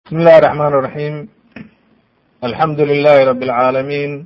بسم الله الرحمن الرحيم الحمد لله رب العالمين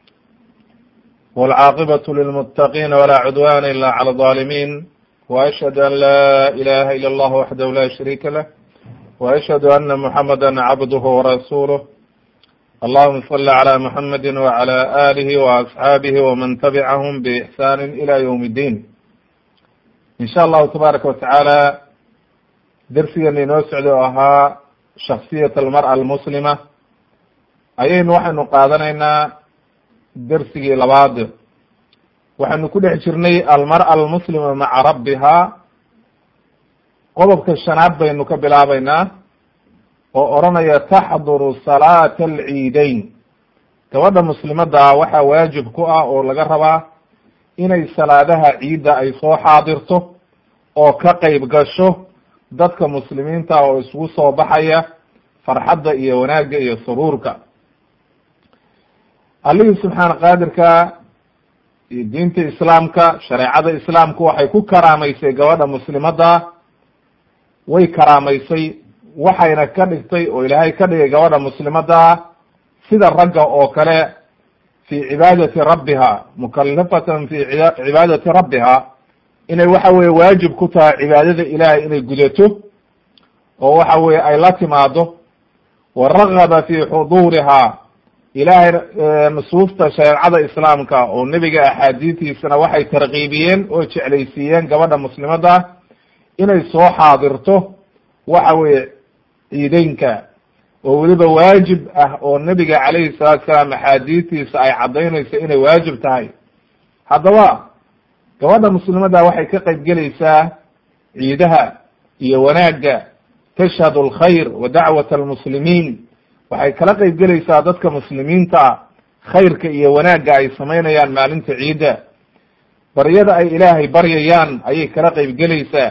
والعاقبة للمتقين ولا عدوان إلا على الظالمين وأشهد أن لا إله إلا الله وحده لا شريك له وأشهد أن محمدا عبده ورسوله اللهم صل على محمد وعلى آله وأصحابه ومن تبعهم بإحسان إلى يوم الدين إن شاء الله تبارك وتعالى dersigeena inoo socda oo ahaa shaksiyat almar'a almuslima ayaynu waxaynu qaadanaynaa dersigii labaad waxaynu ku dhex jirnay almar'a almuslima maca rabbihaa qodobka shanaad baynu ka bilaabaynaa oo odranaya taxduru salaata alciideyn gabadha muslimadda waxaa waajib ku ah oo laga rabaa inay salaadaha ciidda ay soo xaadirto oo ka qeyb gasho dadka muslimiinta oo isugu soo baxaya farxadda iyo wanaagga iyo suruurka allihii subxaana qaadirka iyo diinta islaamka shareecada islaamku waxay ku karaamaysay gabadha muslimadda way karaamaysay waxayna ka dhigtay oo ilaahay ka dhigay gabadha muslimadda sida ragga oo kale fi cibaadati rabbiha mukalafatan fi cibaadati rabbiha inay waxa weye waajib ku tahay cibaadada ilaahay inay gudato oo waxa weye ay la timaado wa ragaba fi xuduurihaa ilaahay nusuufta shareecada islaamka oo nebiga axaadiistiisana waxay tarkiibiyeen oo jeclaysiiyeen gabadha muslimadda inay soo xaadirto waxa weye ciideynka oo weliba waajib ah oo nebiga calayhi salaatu salaam axaadiistiisa ay caddaynayso inay waajib tahay haddaba gabadha muslimadda waxay ka qayb gelaysaa ciidaha iyo wanaagga tashhadu alkhayr wa dacwat almuslimiin waxay kala qayb gelaysaa dadka muslimiinta khayrka iyo wanaagga ay samaynayaan maalinta ciidda baryada ay ilaahay baryayaan ayay kala qayb gelaysaa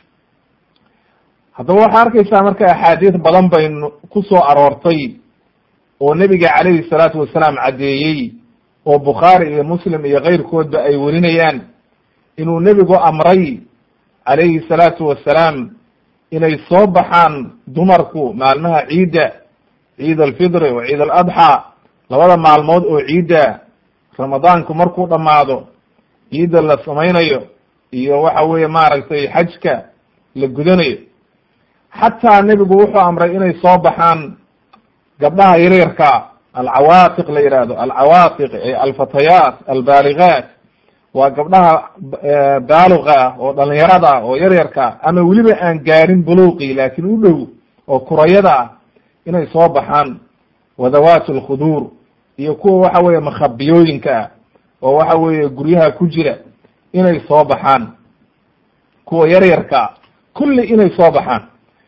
haddaba waxaa arkaysaa marka axaadiis badan baynu ku soo aroortay oo nebiga calayhi salaatu wasalaam caddeeyey oo bukhaari iyo muslim iyo keyrkoodba ay werinayaan inuu nebigu amray calayhi salaatu wasalaam inay soo baxaan dumarku maalmaha ciidda ciid alfidri wa ciid aladxaa labada maalmood oo ciidda ramadaanku markuu dhammaado ciidda la samaynayo iyo waxa weeye maaragtay xajka la gudanayo xataa nebigu wuxuu amray inay soo baxaan gabdhaha yaryarka alcawaatiq la yihahdo alcawaatiq alfatayaat albaaligaat waa gabdhaha baaluqa ah oo dhalinyarada ah oo yaryarka ama weliba aan gaarin buluuqi laakiin u dhow oo kurayada ah inay soo baxaan wadawaat alkhuduur iyo kuwa waxa weeye makhabiyooyinka ah oo waxa weeye guryaha ku jira inay soo baxaan kuwa yaryarka kulli inay soo baxaan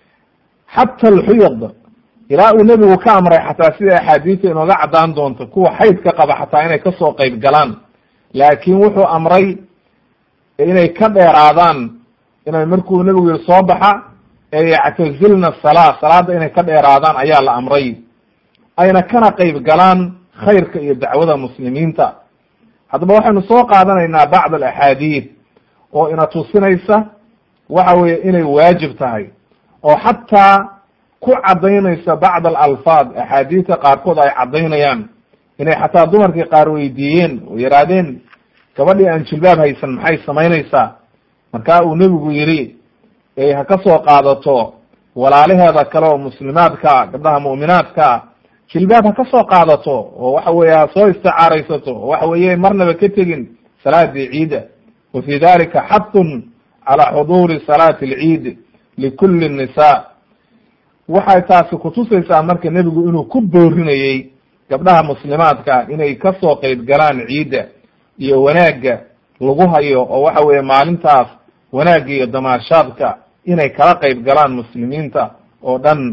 xata alxuyad ilaa uu nebigu ka amray xataa sida axaadiista inooga caddaan doonto kuwa xaydka qaba xataa inay kasoo qeyb galaan laakiin wuxuu amray inay ka dheeraadaan inay markuu nebigu yihi soo baxa ee yactazilna salaa salaada inay ka dheeraadaan ayaa la amray ayna kana qeyb galaan khayrka iyo dacwada muslimiinta haddaba waxaynu soo qaadanaynaa bacd alaxaadiid oo ina tusinaysa waxa weeye inay waajib tahay oo xataa ku caddaynaysa bacd alalfaad axaadiidta qaarkood ay caddaynayaan inay xataa dumarkii qaar weydiiyeen oo yihaahdeen gabadhii aan jilbaab haysan maxay samaynaysaa markaa uu nebigu yidhi ay ha ka soo qaadato walaalaheeda kale oo muslimaadka gabdhaha mu'minaadka jilbaab ha ka soo qaadato oo waxa weeye ha soo isticaaraysato oo waxa weeye marnaba ka tegin salaadii ciida wa fi dalika xathun calaa xuduuri salaati alciid likulli nisa waxay taasi kutusaysaa marka nebigu inuu ku boorinayey gabdhaha muslimaadka inay kasoo qeyb galaan ciidda iyo wanaagga lagu hayo oo waxa weeye maalintaas wanaagga iyo damaashaadka inay kala qeyb galaan muslimiinta oo dhan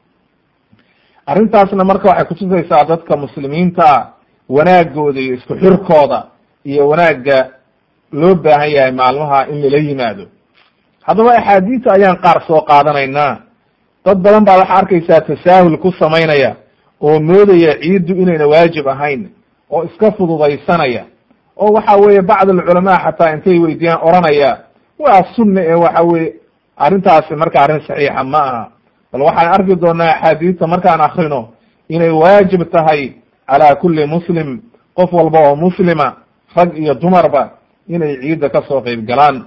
arrintaasna marka waxay kutusaysaa dadka muslimiinta wanaagooda iyo isku xirkooda iyo wanaagga loo baahan yahay maalmaha in lala yimaado haddaba axaadiista ayaan qaar soo qaadanaynaa dad badan baa waxaa arkaysaa tasaahul ku samaynaya oo moodaya ciiddu inayna waajib ahayn oo iska fududaysanaya oo waxa weeye bacd alculamaa xataa intay weydiyaan oranaya waa sunna ee waxa weye arrintaasi marka arrin saxiixa ma aha bal waxaan arki doonaa axaadiista markaan akrino inay waajib tahay calaa kulli muslim qof walba oo muslima rag iyo dumarba inay ciidda kasoo qeyb galaan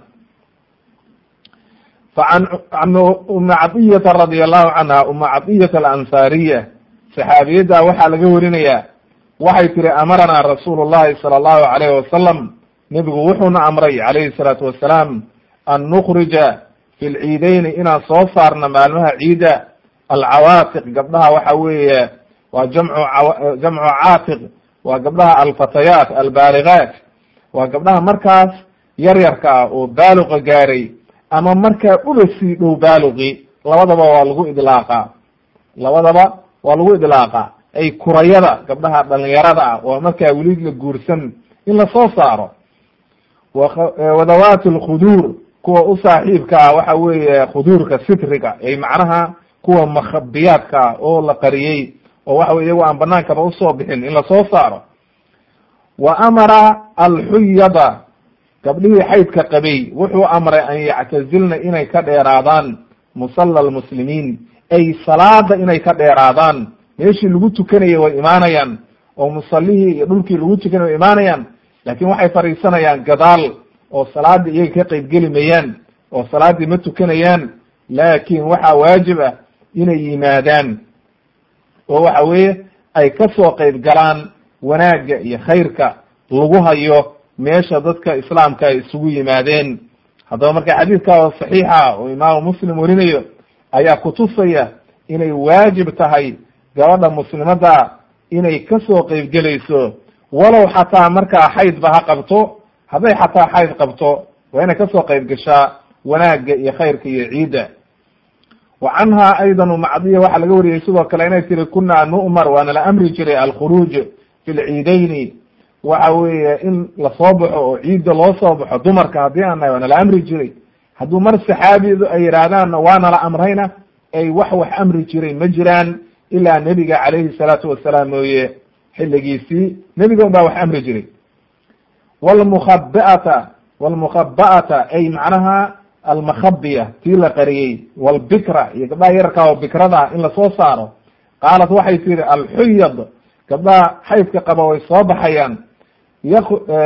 facan an uma cadiyata radia allahu canha uma cadiyata alansaariya saxaabiyadda waxaa laga warinayaa waxay tiri amaranaa rasuulu llahi sala allahu alayhi wasalam nebigu wuxuuna amray calayhi salaatu wasalaam an nukrija fi lciideyni inaan soo saarno maalmaha ciida alcawaatiq gabdhaha waxa weeye waa jamcu jamcu caatiq waa gabdhaha alfatayaat albaaligaat waa gabdhaha markaas yaryarka ah oo baaluqa gaaray ama markaa uba sii dhow baaluqi labadaba waa lagu idlaaqa labadaba waa lagu idlaaqa ay kurayada gabdhaha dhalinyarada ah oo markaa weli la guursan in lasoo saaro wadawaati lkhuduur kuwa u saaxiibka ah waxa weeye khuduurka sitriga ay macnaha kuwa makhabiyaadka ah oo la qariyey oo waxa wey iyago aan banaankaba usoo bixin in lasoo saaro wa amara alxuyada gabdhihii xaydka qabay wuxuu amray an yactazilna inay ka dheeraadaan musalla almuslimiin ay salaada inay ka dheeraadaan meeshii lagu tukanayay way imaanayaan oo musallihii iyo dhulkii lagu tukanay way imaanayaan laakin waxay fadhiisanayaan gadaal oo salaadii iyaga ka qeybgeli mayaan oo salaaddii ma tukanayaan laakin waxaa waajib ah inay yimaadaan oo waxa weeye ay kasoo qeyb galaan wanaagga iyo khayrka lagu hayo meesha dadka islaamka ay isugu yimaadeen haddaba marka xadiidka oo saxiixa oo imaamu muslim warinayo ayaa kutusaya inay waajib tahay gabadha muslimadda inay kasoo qeybgelayso walow xataa markaa xaydba ha qabto hadday xataa xayd qabto waa inay kasoo qeyb gashaa wanaagga iyo khayrka iyo ciidda wa canha aydan umacdiya waxaa laga wariyey sidoo kale inay tiri kunaa nu'mar waana la amri jiray alkhuruuj fi lciideyni waxa weeye in lasoo baxo oo ciidda loo soo baxo dumarka haddii aan nahay waana la amri jiray hadduu mar saxaabidu ay yidhaahdaanna waana la amrayna ay wax wax amri jiray ma jiraan ilaa nebiga calayhi salaatu wasalaam mooye xilligiisii nebiga un baa wax amri jiray wlmukhabiata wlmukhaba'ata ay macnaha almakhabiya tii la qariyey walbikra iyo gabdhaha yararkaa oo bikrada in lasoo saaro qaalat waxay tihi alxuyad gabdhaha xaydka qaba way soo baxayaan yak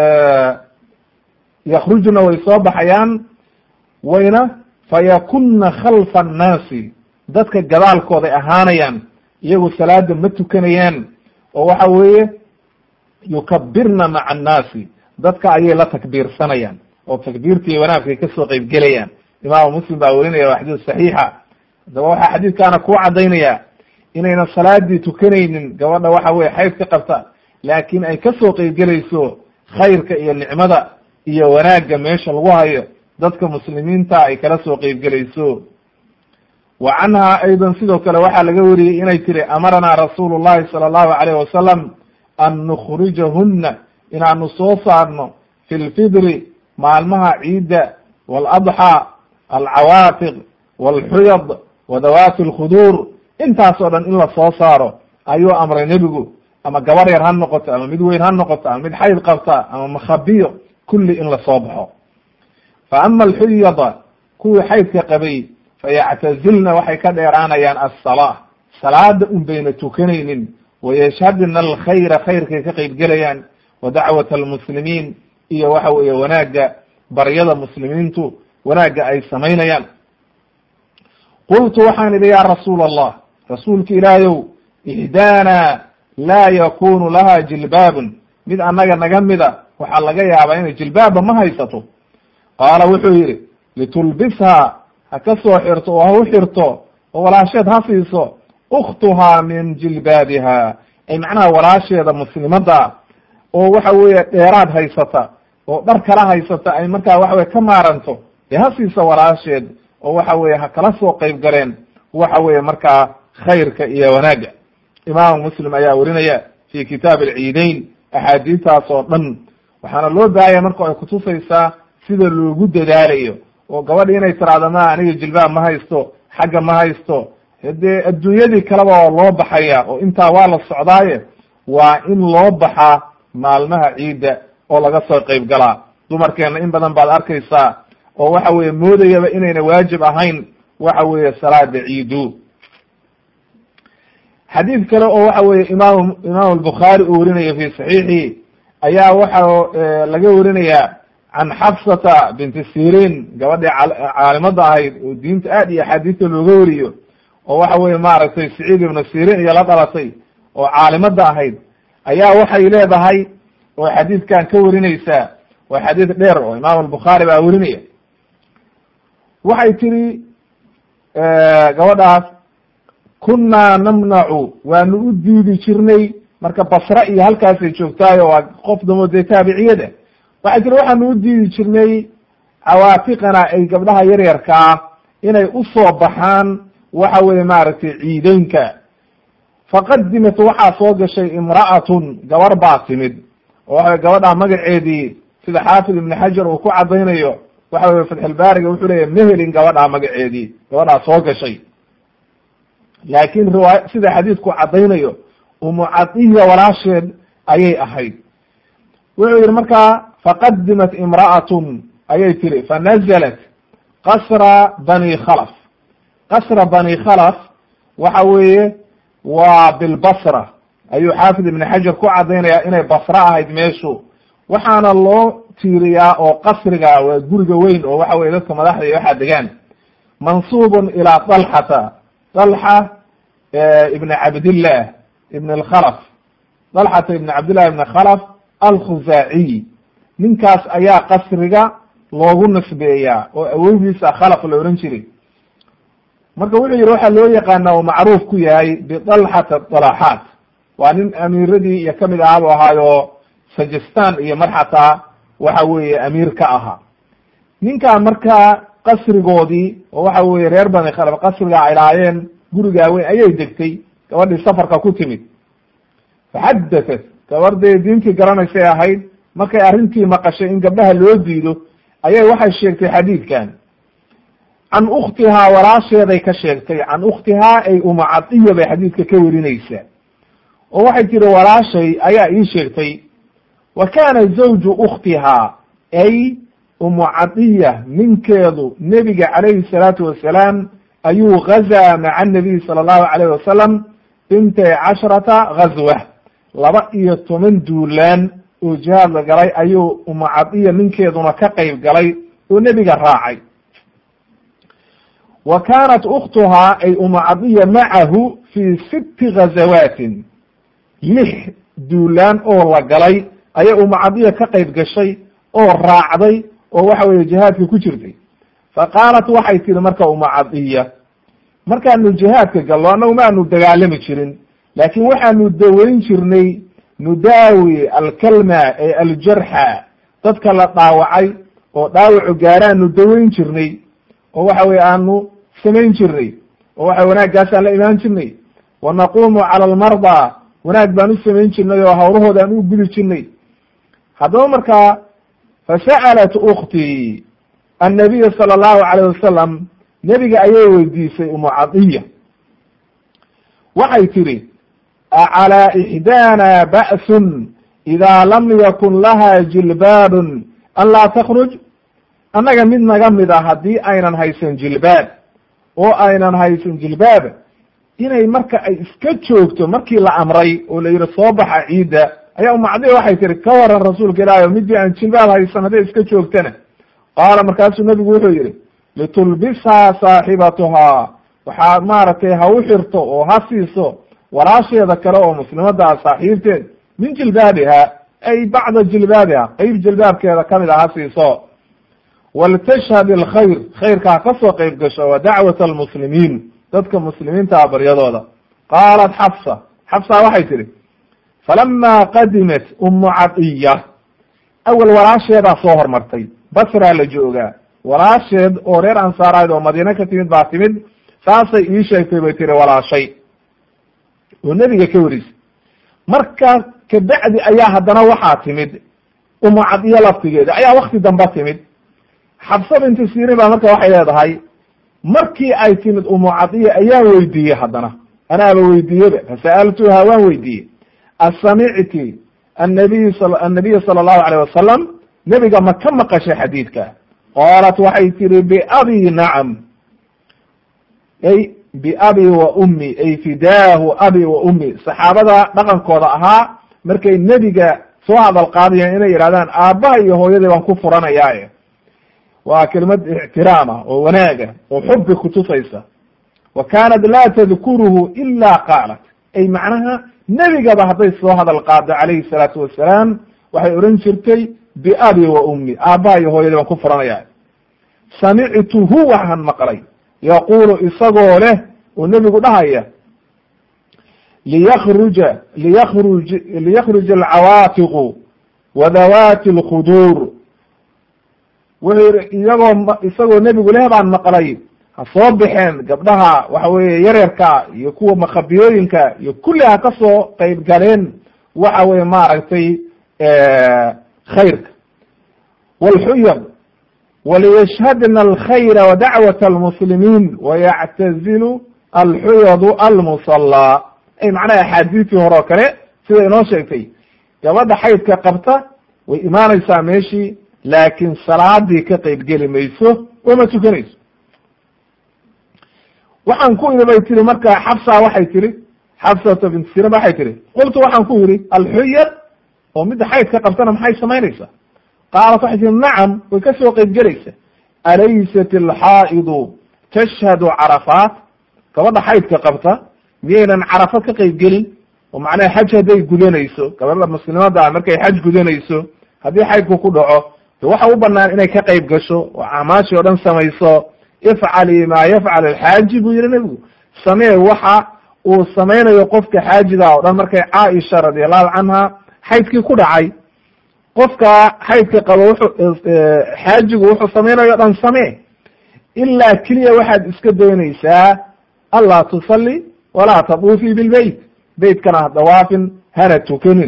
yakrujna way soo baxayaan wayna fayakuna khalfa annaasi dadka gadaalkooday ahaanayaan iyagu salaada ma tukanayaan oo waxa weeye yukabirna maca annaasi dadka ayay la takbiirsanayaan oo takbiirtii wanaagkay kasoo qeyb gelayaan imaamu muslim baa werinaya waa xadiis saxiixa haddaba waxaa xadiidkaana ku cadaynaya inayna salaadii tukanaynin gabadha waxa weye xayd ka qabta laakin ay kasoo qeybgelayso khayrka iyo nicmada iyo wanaagga meesha lagu hayo dadka muslimiinta ay kala soo qeybgelayso wa canha aydan sidoo kale waxaa laga wariyey inay tiri amaranaa rasuulu llahi sala allahu alayh wasalam an nukhrijahunna inaanu soo saarno fi lfidri maalmaha ciidda waaladxaa alcawaatiq walxuyad wadawaati alkhuduur intaas oo dhan in la soo saaro ayuu amray nebigu ama gabar yar ha noqoto ama mid weyn ha noqoto ama mid xayd qabta ama makhabiyo kulli in lasoo baxo fa ama alxuyada kuwii xaydka qabay fayactazilna waxay ka dheeraanayaan assalaa salaada un bayna tukanaynin wayashhadna alkhayra khayrkay ka qeybgelayaan wa dacwat almuslimiin iyo waxa weeye wanaagga baryada muslimiintu wanaagga ay samaynayaan qultu waxaan idhi ya rasuul allah rasuulka ilaahayow ihdaana laa yakunu laha jilbaabun mid annaga naga mida waxaa laga yaabaa inay jilbaabba ma haysato qaala wuxuu yidhi litulbishaa ha ka soo xirto oo ha u xirto oo walaasheed ha siiso ukhtuhaa min jilbaabiha ay macnaha walaasheeda muslimadda oo waxa weeye dheeraad haysata oo dhar kala haysata ay markaa waxa weye ka maaranto dee ha siiso walaasheed oo waxa weye ha kala soo qeyb galeen waxa weeye markaa khayrka iyo wanaagga imaamu muslim ayaa werinaya fi kitaab alciideyn axaadiistaas oo dhan waxaana loo baahaya marka ay kutusaysaa sida loogu dadaalayo oo gabadhi inay tiraahdo ma aniga jilbaab ma haysto xagga ma haysto dee adduunyadii kaleba waa loo baxaya oo intaa waa la socdaaye waa in loo baxaa maalmaha ciidda oo laga soo qeyb galaa dumarkeena in badan baad arkaysaa oo waxa weeye moodayaba inayna waajib ahayn waxa weeye salaada ciidu xadiid kale oo waxa weye imaam imaam albukhaari uu werinayo fi saxiixi ayaa waxa laga werinayaa can xafsata binti sirin gabadhii caalimada ahayd oo diinta aad iyo axaadiista looga weriyo oo waxa weye maaragtay saciid ibnu sirin iyo la dhalatay oo caalimada ahayd ayaa waxay leedahay oo xadiidkan ka werinaysaa waa xadiid dheer oo imaam albukhaari baa werinaya waxay tiri gabadhaas kunaa namnacu waanu u diidi jirnay marka basre iyo halkaasay joogtaayo waa qof damo dee taabiciyada waxay tiri waxaanu u diidi jirnay cawaatiqana ay gabdhaha yaryarkaa inay usoo baxaan waxa weye maaragtay ciideynka faqadimat waxaa soo gashay imra'atun gabar baa timid oo waxa gabadha magaceedii sida xaafid ibn xajar uu ku cadaynayo waxa weye fatxulbaariga wuxuu leeyahy mehelin gabadhaa magaceedii gabadhaa soo gashay laakin riwaaya sida xadiidku caddaynayo umu cadiya walaasheed ayay ahayd wuxuu yihi markaa faqadimat imra'atun ayay tiri fanazalat qasra bani khalaf qasra bani khalaf waxa weeye waa bilbasra ayuu xaafid ibn xajar ku caddaynaya inay basra ahayd meeshu waxaana loo tiiriyaa oo qasriga waa guriga weyn oo waxa weye dadka madaxda iyo waxaa degaan mansuubun ilaa dalxata dalxa ibn cabdillah ibn alkhalaf dalxata ibn cabdillah ibn khalaf alkhuzaaciy ninkaas ayaa qasriga loogu nisbeeyaa oo awowgiisa khalaf la ohan jiray marka wuxuu yihi waxaa loo yaqaana oo macruuf ku yahay bidalxata dalaxaat waa nin amiiradii iyo kamid ahaabu ahaayo sajistan iyo mar xataa waxa weeye amiir ka ahaa ninkaa markaa qasrigoodii oo waxa weye reer bani khalaf qasriga ay lahaayeen gurigaa weyn ayay degtay gabadhii safarka ku timid faxadatat gabardee diintii garanaysay ahayd markay arrintii maqashay in gabdhaha loo diido ayay waxay sheegtay xadiidkan can ukhtihaa walaasheeday ka sheegtay can ukhtihaa ay umacadiya bay xadiidka ka werinaysaa oo waxay tiri walaashay ayaa ii sheegtay wa kaana zawju ukhtihaa ay umucadiya ninkeedu nebiga calayhi salaatu wasalaam ayuu gazaa maca anabiy sala allahu alayh wasalam intay casharata gazwa laba iyo toban duulaan oo jihaad la galay ayuu umucadiya ninkeeduna ka qayb galay oo nebiga raacay wa kaanat ukhtuhaa ay umucadiya macahu fi sitti gazawaatin lix duulaan oo la galay ayay umucadiya ka qayb gashay oo raacday oo waxa weye jihaadka ku jirtay fa qaalat waxay tihi marka umucadiya markaanu jihaadka gallo annagu ma aanu dagaalami jirin laakin waxaanu daweyn jirnay nudaawi alkalma ee aljarxa dadka la dhaawacay oo dhaawacu gaaraanu daweyn jirnay oo waxa weye aanu samayn jirnay oo waxa wanaaggaasaan la imaan jirnay wa naqumu cala almardaa wanaag baan u samayn jirnay oo hawlahooda aan u gudi jirnay haddaba markaa fasa'alat ukhtii annabiya sala allahu calayh wasalam nebiga ayay weydiisay umucadiya waxay tidhi acalaa ixdaana ba'sun idaa lam yakun laha jilbaabun an laa takhruj annaga mid naga mid a haddii aynan haysan jilbaab oo aynan haysan jilbaab inay marka ay iska joogto markii la amray oo la yidhi soo baxa ciidda ayaa umacdiya waxay tihi ka waran rasuulka ilaahi o midii aan jilbaab haysan hadday iska joogtana qaala markaasuu nabigu wuxuu yihi litulbishaa saaxibatuhaa waxaa maaragtay ha u xirto oo ha siiso walaasheeda kale oo muslimada ah saaxiibteed min jilbaabiha ay bacda jilbaabiha qeyb jilbaabkeeda kamid a ha siiso waltashhad alkhayr khayrka ha kasoo qeyb gasho wa dacwat almuslimiin dadka muslimiintaa baryadooda qaalat xafsa xafsa waxay tihi falama qadimat umu cadiya awel walaasheedaa soo hormartay basraa la joogaa walaasheed oo reer ansaarayd oo madiine ka timid baa timid saasay ii sheegtay bay tiri walaashay oo nebiga ka warisay markaa kabacdi ayaa haddana waxaa timid umu cadiya laftigeeda ayaa wakti damba timid xabsa binti sirin baa marka waxay leedahay markii ay timid umu cadiya ayaan weydiiyey haddana anaaba weydiiyeba fasa'altuha waan weydiiyey asamicti annabiy annabiya sala allahu alayh wasalam nebiga ma ka maqashay xadiidka qaalat waxay tihi biabi nacam ay biabi wa ummi ay fidaahu abi wa ummi saxaabada dhaqankooda ahaa markay nebiga soo hadal qaadayaan inay yidhahdaan aabbaha iyo hooyadii baan ku furanayaaye waa kelimad ixtiraama oo wanaaga oo xubbi kutusaysa wa kaanat laa tadkuruhu ila qaalat ay macnaha nebigaba hadday soo hadal qaado calayhi salaatu wasalaam waxay odhan jirtay biabi wa ummi aabbaha iyo hooyadii baan ku furanaya samictuhu waxaan maqlay yaqulu isagoo leh oo nebigu dhahaya liyakruja liyakruj liyakruja alcawaatiqu wa dawaati alkhuduur wuxuu yihi iyagoo isagoo nebigu leh baan maqlay ha soo baxeen gabdhaha waxa weeye yaryarka iyo kuwa makhabiyooyinka iyo kulli ha ka soo qeyb galeen waxa weye maaragtay khayrka wlxuyad waliyashhadna alkhayra wa dacwat almuslimiin wayactazilu alxuyadu almusallaa ay macnaha axaadiistii hore oo kale sida inoo sheegtay gabadha xaydka qabta way imaanaysaa meeshii laakiin salaadii ka qeyb geli mayso wama tukanayso waxaan ku idhi bay tiri marka xabsa waxay tihi xabsata bint sirin waxay tihi qultu waxaan ku yidhi alxuyad oo midda xaydka qabtana maxay samaynaysaa qaalat waxay tihi nacam way ka soo qeyb gelaysa alaysat alxaa'idu tashhadu carafaat gabadha xaydka qabta miyaynan carafo ka qeyb gelin oo macnaha xaj hadday gudanayso gabadha muslimada markay xaj gudanayso haddii xaydku ku dhaco de waxa u banaan inay ka qeyb gasho oo acmaashii o dhan samayso ifcali maa yafcal alxaaji buu yihi nebigu samee waxa uu samaynayo qofka xaajiga oo dhan markay caaisha radiallahu canha xaydkii ku dhacay qofka xaydka qabo wuxuu xaajigu wuxuu samaynayo o dhan samee ilaa keliya waxaad iska doonaysaa anlaa tusalli walaa taduufii bilbeyt beytkana ha dawaafin hana tukanin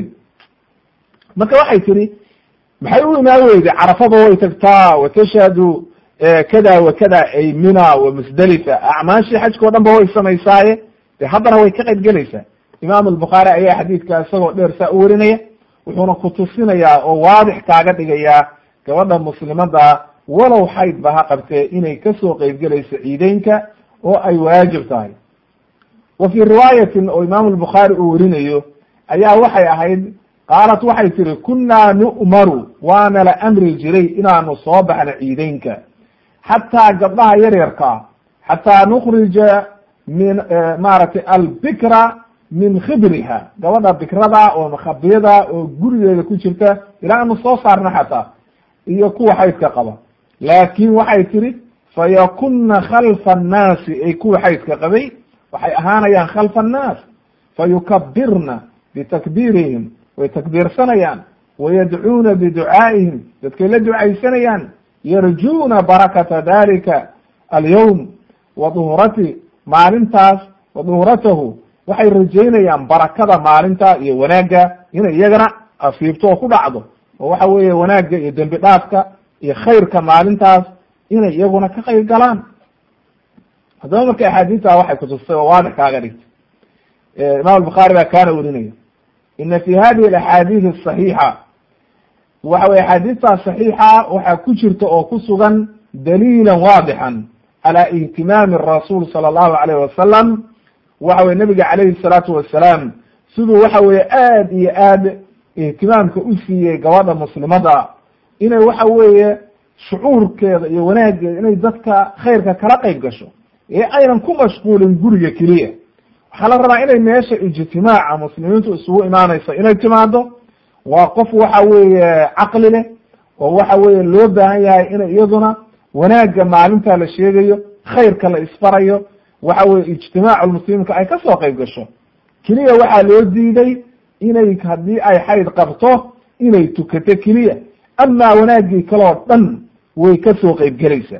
marka waxay tihi maxay u imaan weyday carafada way tagtaa wa tashhadu kada wa kada ay mina wa musdelifa acmaashii xajka o dhan ba way samaysaaye de haddana way ka qayb gelaysaa imaam albukhaari ayaa xadiidka isagoo dheer saa u warinaya wuxuuna kutusinayaa oo waadix kaaga dhigayaa gabadha muslimada walow xayd ba ha qabtee inay kasoo qeyb gelayso ciideynka oo ay waajib tahay wa fii riwaayatin oo imaam albukhaari uu warinayo ayaa waxay ahayd qaalat waxay tihi kunaa nu'maru waana la amri jiray inaanu soo baxno ciideynka xataa gabdhaha yaryarkaa xataa nukrija min maaragtay albikra min khibriha gabadha bikrada oo makhabiyada oo gurigeeda ku jirta ilaa aanu soo saarna xataa iyo kuwa xaydka qaba laakin waxay tihi fayakuna khalfa annaasi ay kuwa xaydka qabay waxay ahaanayaan khalfa annaas fayukabirna bitakbiirihim way takbiirsanayaan wayadcuuna biducaa'ihim dadkay la ducaysanayaan yarjuuna barakata dalika alyawm wa duhrati maalintaas wa duhratahu waxay rajaynayaan barakada maalinta iyo wanaagga inay iyagana afiibto oo ku dhacdo oo waxa weeye wanaagga iyo dembi dhaafka iyo khayrka maalintaas inay iyaguna ka qayb galaan haddaba marka axaadiista waxay kutustay oo waadix kaaga dhigtay imam albukhaari baa kaana werinaya ina fi hadihi alaxaadiis asaxiixa waxa weye axaadiistaa saxiixa waxaa ku jirta oo ku sugan daliilan waadixan calaa ihtimaami rasuul sala allahu alayh wasalam waxa weye nabiga calayhi salaatu wasalaam siduu waxa weye aad iyo aad ihtimaamka u siiyey gabadha muslimada inay waxa weeye shucuurkeeda iyo wanaaggeeda inay dadka khayrka kala qayb gasho ee aynan ku mashquulin guriga keliya waxaa la rabaa inay meesha ijtimaaca muslimiintu isugu imaanayso inay timaado waa qof waxa weeye caqli leh oo waxa weeye loo baahan yahay inay iyaduna wanaagga maalinta la sheegayo khayrka la isfarayo waxa weye ijtimaacu muslimiinka ay kasoo qayb gasho keliya waxaa loo diiday inay haddii ay xayd qabto inay tukato keliya amaa wanaaggii kaleo dhan way kasoo qayb gelaysaa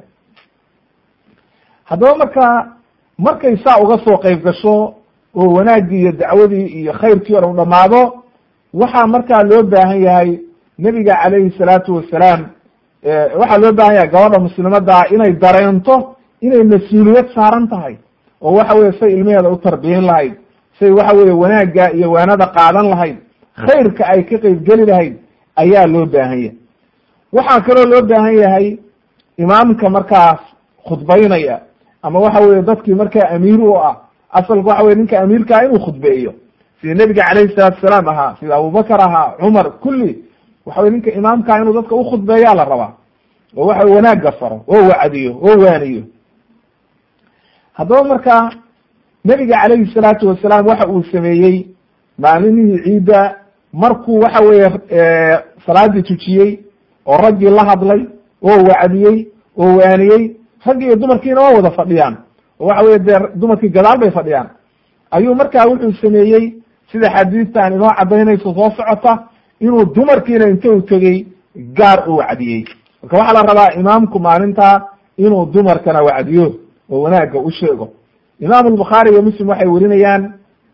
haddaba marka markay saa uga soo qayb gasho oo wanaaggii iyo dacwadii iyo khayrkii o dhan u dhamaado waxaa markaa loo baahan yahay nebiga calayhi salaatu wasalaam waxaa loo baahan yahay gabadha muslimadaa inay dareento inay mas-uuliyad saaran tahay oo waxa weye say ilmaheeda u tarbiyin lahayd say waxa weye wanaagga iyo waanada qaadan lahayd khayrka ay ka qeyb geli lahayd ayaa loo baahan yahay waxaa kaloo loo baahan yahay imaamka markaas khudbaynaya ama waxa weye dadkii markaa amiir u ah asalka waxa weye ninka amiirkaa inuu khudbeeyo sida nebiga calayhi salaatu salaam ahaa sida abubakar ahaa cumar kulli waxa weye ninka imaamkaa inuu dadka ukhudbeeyaa la rabaa oo waxa wanaagga faro oo wacdiyo oo waaniyo haddaba markaa nebiga calayhi salaatu wasalaam waxa uu sameeyey maalinihii ciidda markuu waxa weeye salaadii tujiyey oo raggii la hadlay oo wacdiyey oo waaniyey raggii iyo dumarkiina waa wada fadhiyaan oo waxa weye dee dumarkii gadaal bay fadhiyaan ayuu markaa wuxuu sameeyey sida xadiistan inoo cadaynayso soo socota inuu dumarkiina inta u tegey gaar u wacdiyey marka waxaa la rabaa imaamku maalintaa inuu dumarkana wacdiyo oo wanaagga u sheego imaam albukhaari iyo muslim waxay werinayaan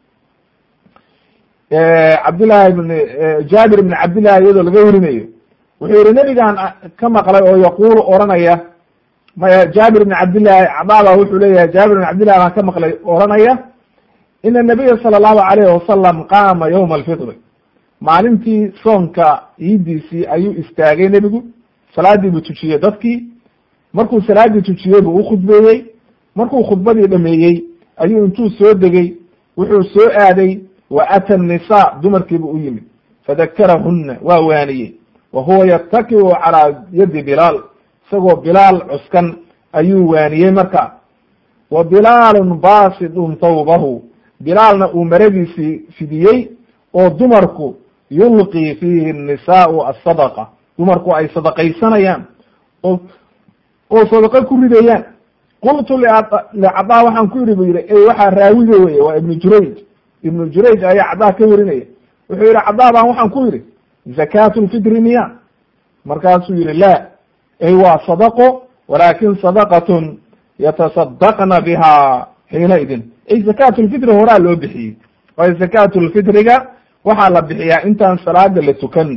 cabdillahi ibn jaabir ibn cabdillahi iyadoo laga werinayo wuxuu yihi nebigaan ka maqlay oo yaquulu oranaya maya jaabir ibn cabdillahi cadaaba wuxuu leeyahay jaabir ibn cabdillahi baan ka maqlay oranaya ina nabiya sala allahu alayhi wasalam qaama yawma alfitri maalintii soonka iidiisii ayuu istaagay nebigu salaadii buu tujiyey dadkii markuu salaadii tujiyey buu ukhudbeeyey markuu khudbadii dhameeyey ayuu intuu soo degey wuxuu soo aaday wa ata nisa dumarkiibu u yimid fadakarahunna waa waaniyey wa huwa yatakiu calaa yadi bilaal isagoo bilaal cuskan ayuu waaniyey marka wa bilaalun baasidun thawbahu bilaalna uu maradiisii fidiyey oo dumarku yulqii fiihi nisaau asadaqa dumarku ay sadaqaysanayaan oo oo sadaqo ku ridayaan qultu licada waxaan ku yidhi bu yihi ey waxaa raawiga weye waa ibnu jurayj ibnu jurayj ayaa cadaa ka werinaya wuxuu yihi cadaa baan waxaan ku yidhi zakaatu lfitri miya markaasuu yihi la ey waa sadaqo walaakin sadaqatun yatasadaqna biha xiinaidin ey zakaatu lfitri horaa loo bixiyey waayo zakaatu lfitriga waxaa la bixiyaa intaan salaada la tukan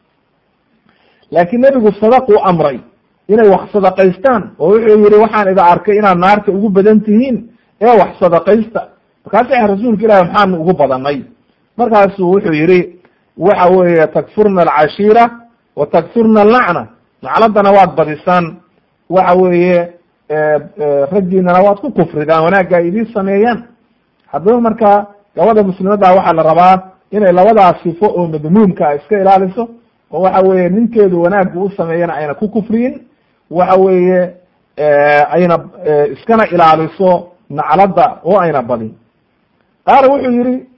laakiin nebigu sadaquu amray inay wax sadaqaystaan oo wuxuu yihi waxaan ida arkay inaad naarta ugu badan tihiin ee wax sadaqaysta markaasa rasuulka ilahi maxaanu ugu badanay markaasuu wuxuu yihi waxa weeye takfurna alcashiira wa takfurna alacna nacladana waad badisaan waxa weeye raggiinana waad ku kufridaan wanaagga ay idiin sameeyaan haddaba marka gabadha muslimadda waxaa la rabaa inay labadaas sifo oo madmuumka iska ilaaliso oo waxa weeye ninkeedu wanaaggu u sameeyana ayna ku kufriyin waxa weeye ayna iskana ilaaliso nacladda oo ayna badin qaala wuxuu yihi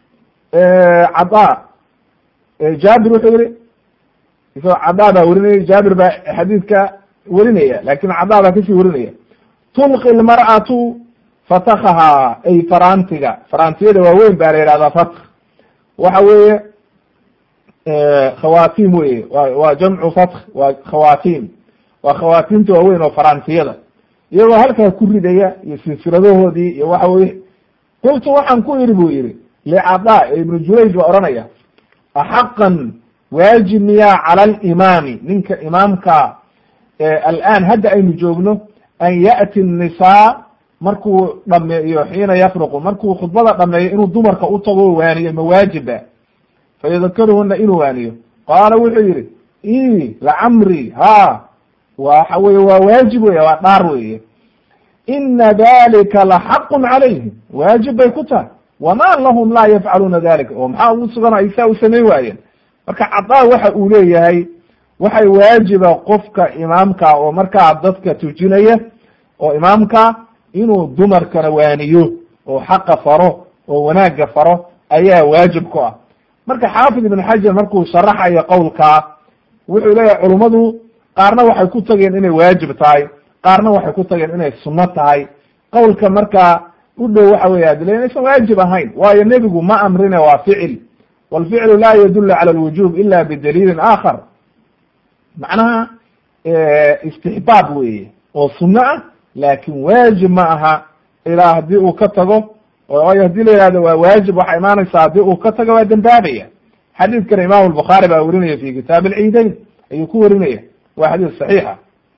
cada jaabir wuxuu yihi isagoo cadaa baa werinaya jaabir baa xadiidka werinaya lakin cadaa baa kasii werinaya tulqi lmar'atu fatakaha ay faraantiga faraantiyada waaweyn baa la yihahdaa fatk waxa weeye khawatim weye wa waa jamcu fatk waa khawatim waa khawaatimta waaweyn oo faraantiyada iyagoo halkaa ku ridaya iyo silsiladahoodii iyo waxa weye qultu waxaan ku idhi bu yihi licada ibnu jurayj baa oranaya axaqan waajib miyaa cala alimaami ninka imaamka alaan hadda aynu joogno an ya'ti nisaa markuu dhameeyo xiina yafruqu markuu khudbada dhameeyo inuu dumarka u tago waaniyo mawaajiba fayadakaruhuna inuu waaniyo qaala wuxuu yihi i lacamri ha waxa weye waa waajib wey waa dhaar weye ina dalika laxaqun calayhim waajib bay ku tahay wama lahum laa yafcaluuna dalika oo maxaa ugu sugan ay saa u samayn waayeen marka cadaa waxa uu leeyahay waxay waajiba qofka imaamka oo markaa dadka tujinaya oo imaamka inuu dumarkana waaniyo oo xaqa faro oo wanaagga faro ayaa waajib ku ah marka xaafid ibn xajar markuu sharaxayo qowlkaa wuxuu leeyahay culummadu qaarna waxay ku tageen inay waajib tahay qaarna waxay ku tageen inay sunno tahay qowlka markaa u dhow waxa weya adila inaysan waajib ahayn waayo nebigu ma amrine waa ficil walficlu la yadulu cala alwujub ila bidaliilin aakhar macnaha istixbaab weye oo sunno ah laakin waajib ma aha ilaa haddii uu ka tago waayo hadii la yihahdo waa waajib waxaa imaanaysaa haddii uu ka tago waa dembaabaya xadiidkana imam albukhaari baa werinaya fi kitaab alciidayn ayuu ku werinaya waa xadiis saxiixa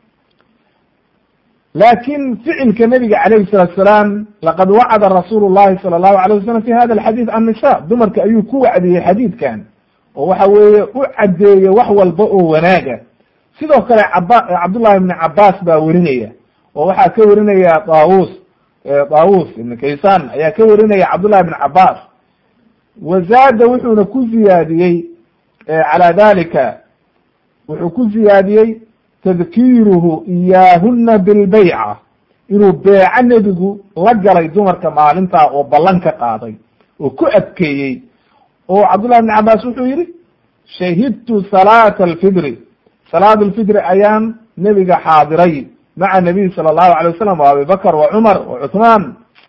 lakin ficilka nabiga calayhi salatu salaam laqad wacada rasuulu llahi sala allahu alayh wasalam fi hada alxadiid annisa dumarka ayuu ku wacdiyey xadiidkan oo waxa weeye u caddeeye wax walba oo wanaaga sidoo kale caba cabdullahi ibni cabaas baa werinaya oo waxaa ka werinaya daawus daawus ibn kaysan ayaa ka warinaya cabdullahi ibn cabaas wazaada wuxuuna ku ziyaadiyey calaa dalika wuxuu ku ziyaadiyey tadkiiruhu iyaahuna bilbayca inuu beeco nebigu la galay dumarka maalintaa oo ballan ka qaaday oo ku adkeeyey oo cabdullahi ibn cabaas wuxuu yihi shahidtu salaata alfidri salaat alfidri ayaan nebiga xaadiray maca nabiy sala allahu alay wasalam wa abi bakr wa cumar wa cuثmaan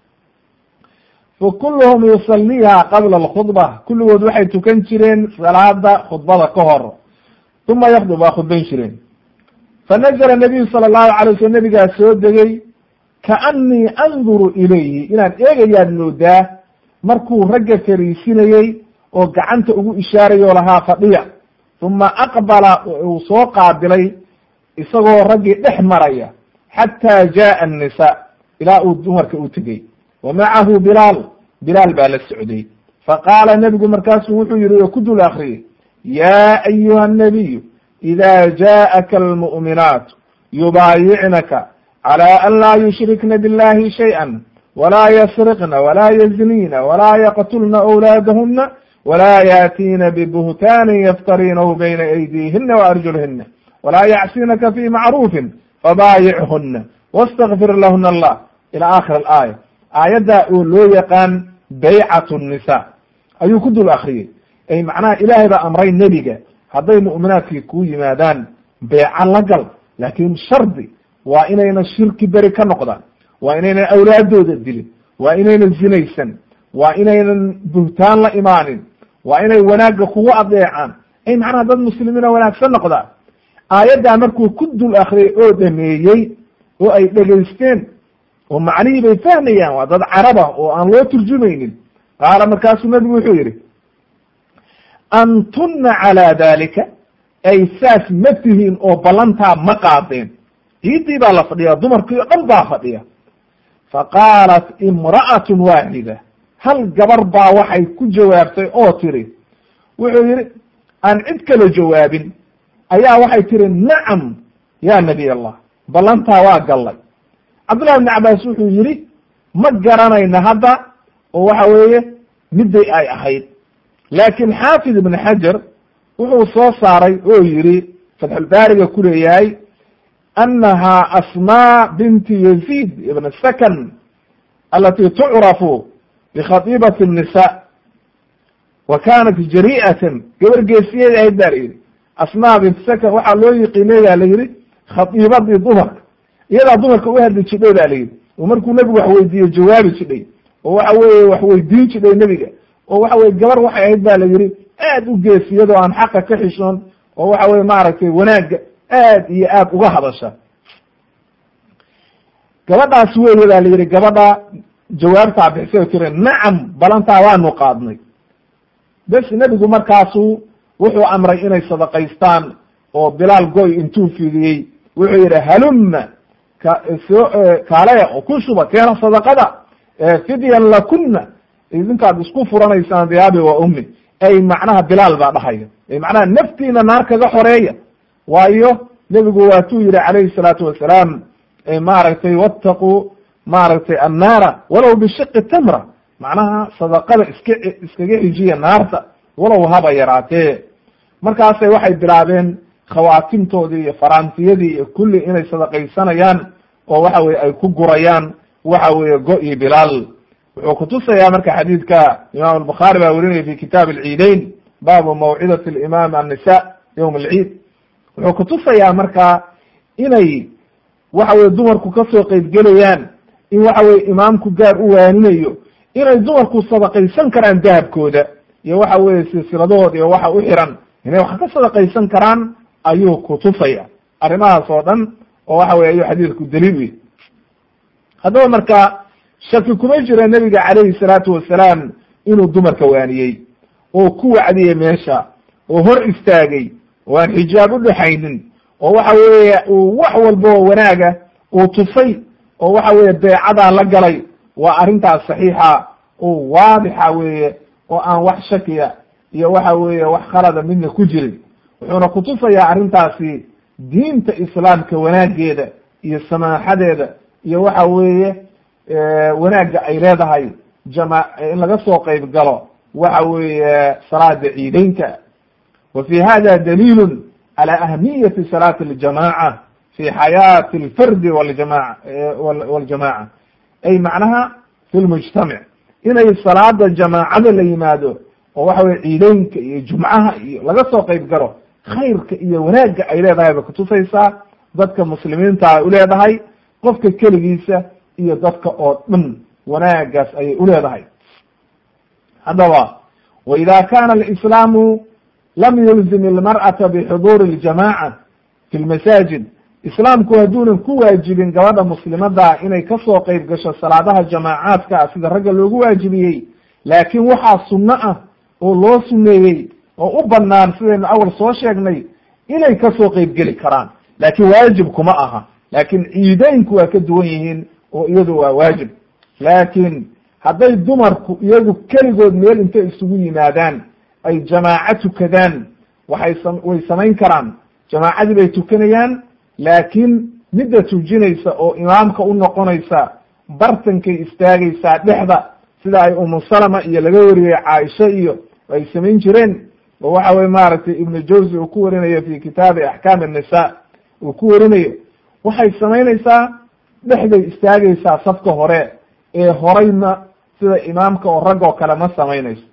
fakuluhum yusaliiha qabla alkhudba kulligood waxay tukan jireen salaada khudbada ka hor uma yakdub waa khudbayn jireen fanazla nabiyu sala allahu alay waslm nabigaa soo degey kaanii anduru ilayhi inaan eegayaad moodaa markuu ragga fariisinayey oo gacanta ugu ishaarayoo lahaa fadhiya uma aqbala uu soo qaabilay isagoo raggii dhex maraya xataa jaءa الnisa ilaa uu dumarka u tegey wa macahu bilaal bilaal baa la socday faqaala nebigu markaasuu wuxuu yihi oo ku dul akriyey ya ayuha الnabiyu ida jaءaka almu'minaat yubaayicnaka calى an laa yushrikna biاllahi shayئa walaa ysriqna walaa yaznina walaa yaqtulna أwlaadahuna walaa yaatiina bbuhtaanin yaftarinahu bayna aydiihina waarjulhina walaa yacsinaka fi macruufin fabaayichuna wastakfir lahuna allah ila akhir alaaya aayaddaa oo loo yaqaan baycat nisa ayuu ku dul akriyey ay macnaha ilaahay baa amray nebiga hadday mu'minaadkii kuu yimaadaan beeca la gal laakin shardi waa inayna shirki beri ka noqdaan waa inaynan awlaadooda dilin waa inaynan zinaysan waa inaynan buhtaan la imaanin waa inay wanaagga kugu adeecaan ay macnaha dad muslimiina wanaagsan noqdaan aayaddaa markuu ku dul akriyay oo dhameeyey oo ay dhegaysteen oo macnihii bay fahmayaan waa dad caraba oo aan loo turjumaynin qaala markaasuu nabigu wuxuu yihi antuna calaa dalika ay saas ma tihiin oo ballantaa ma qaadeen ciiddii baa la fadhiya dumarkii o dhan baa fadhiya faqaalat imra'atun waaxida hal gabar baa waxay ku jawaabtay oo tiri wuxuu yihi aan cid kala jawaabin ayaa waxay tiri nacam ya nabiy allah ballantaa waa gallay cabdullahi ibni cabaas wuxuu yihi ma garanayna hadda oo waxa weeye midday ay ahayd laakin xaafid ibn xajar wuxuu soo saaray oo yihi fatxulbaariga ku leeyahay annaha asmaa binti yaziid ibn sakan alati tucrafu bkhatiibati الnisa wa kanat jari'atan gabar geesiyeed ahayd ba la yihi asmaa bint sakan waxaa loo yiqiinay ba la yihi khatiibadii dumarka iyadaa dumarka u hadli jidhay ba la yihi oo markuu nebigu wax weydiiye jawaabi jidhay oo waxa weye wax weydiin jidhay nebiga oo waxa weye gabar waxay ahayd ba la yihi aad u geesiyado aan xaqa ka xishoon oo waxa weye maaragtay wanaagga aad iyo aad uga hadasha gabadhaas weeye ba la yihi gabadha jawaabtaa bixisay tiri nacam balantaa waanu qaadnay bes nebigu markaasu wuxuu amray inay sadaqaystaan oo bilaal goy intuu fidiyey wuxuu yihi halumma kasoo kaaleya oo ku shuba keena sadaqada fidyan lakuna idinkaad isku furanaysaan diyaabi wa ummi ay macnaha bilaal baa dhahaya ay macnaha naftiina naar kaga xoreeya waayo nebigu waatuu yihi calayhi salaatu wasalaam maaragtay wattaquu maaragtay annaara walow bishiqi tamra macnaha sadaqada iska iskaga xijiya naarta walow haba yaraatee markaasay waxay bilaabeen khawaatimtoodii iyo faraantiyadii iyo kulli inay sadaqaysanayaan oo waxa weye ay ku gurayaan waxa weeye go-i bilaal wuxuu kutusayaa marka xadiidka imaam albukhaari baa werinaya fi kitaab alciideyn baabu mawcidati alimaam annisa yowm alciid wuxuu kutusayaa marka inay waxa weye dumarku kasoo qeybgelayaan in waxa weye imaamku gaar u waaninayo inay dumarku sadaqaysan karaan dahabkooda iyo waxa weye silsiladahooda iyo waxa u xiran inay wax ka sadaqaysan karaan ayuu kutusaya arrimahaas oo dhan oo waxa weye ayuu xadiidku daliil wey haddaba marka shaki kuma jira nebiga calayhi salaatu wasalaam inuu dumarka waaniyey oo ku wacdiyey meesha oo hor istaagay oo aan xijaab u dhexaynin oo waxa weeye uu wax walba oo wanaaga uu tusay oo waxa weeye beecadaa la galay waa arrintaas saxiixa oo waadixa weeye oo aan wax shakiya iyo waxa weeye wax khalada midna ku jirin wuxuuna kutusayaa arrintaasi diinta islaamka wanaageeda iyo samaaxadeeda iyo waxa weeye wanaagga ay leedahay jama in laga soo qeyb galo waxa weeye salaada ciideynka wa fi hada daliilun cala ahamiyati salaati aljamaca fi xayaati alfardi waljamaca waljamaca ay macnaha fi lmujtamac inay salaada jamaacada la yimaado oo waxa weye ciideynka iyo jumcaha iyo laga soo qeyb galo khayrka iyo wanaagga ay leedahay bay kutusaysaa dadka muslimiinta ay uleedahay qofka keligiisa iyo dadka oo dhan wanaagaas ayay uleedahay haddaba wa ida kana alislaamu lam yulzim ilmar'ata bixuduuri اljamaca fi lmasaajid islaamku hadduunan ku waajibin gabadha muslimada inay kasoo qeyb gasho salaadaha jamaacaadka sida ragga loogu waajibiyey laakiin waxaa sunno ah oo loo suneeyey oo u banaan sidaynu awal soo sheegnay inay kasoo qeyb geli karaan laakiin waajib kuma aha laakiin ciideynku waa ka duwan yihiin oo iyadu waa waajib laakiin hadday dumarku iyagu keligood meel intay isugu yimaadaan ay jamaaco tukadaan waxay sam way samayn karaan jamaacadii bay tukanayaan laakiin midda tujinaysa oo imaamka u noqonaysa bartankay istaagaysaa dhexda sida ay umu salama iyo laga wariyey caaisha iyo ay samayn jireen oo waxa weye maaragtay ibnu jawzi uu ku warinayo fi kitaabi axkaam annisa uu ku warinayo waxay samaynaysaa dhexday istaagaysaa safka hore ee horeyna sida imaamka oo rag oo kale ma samaynayso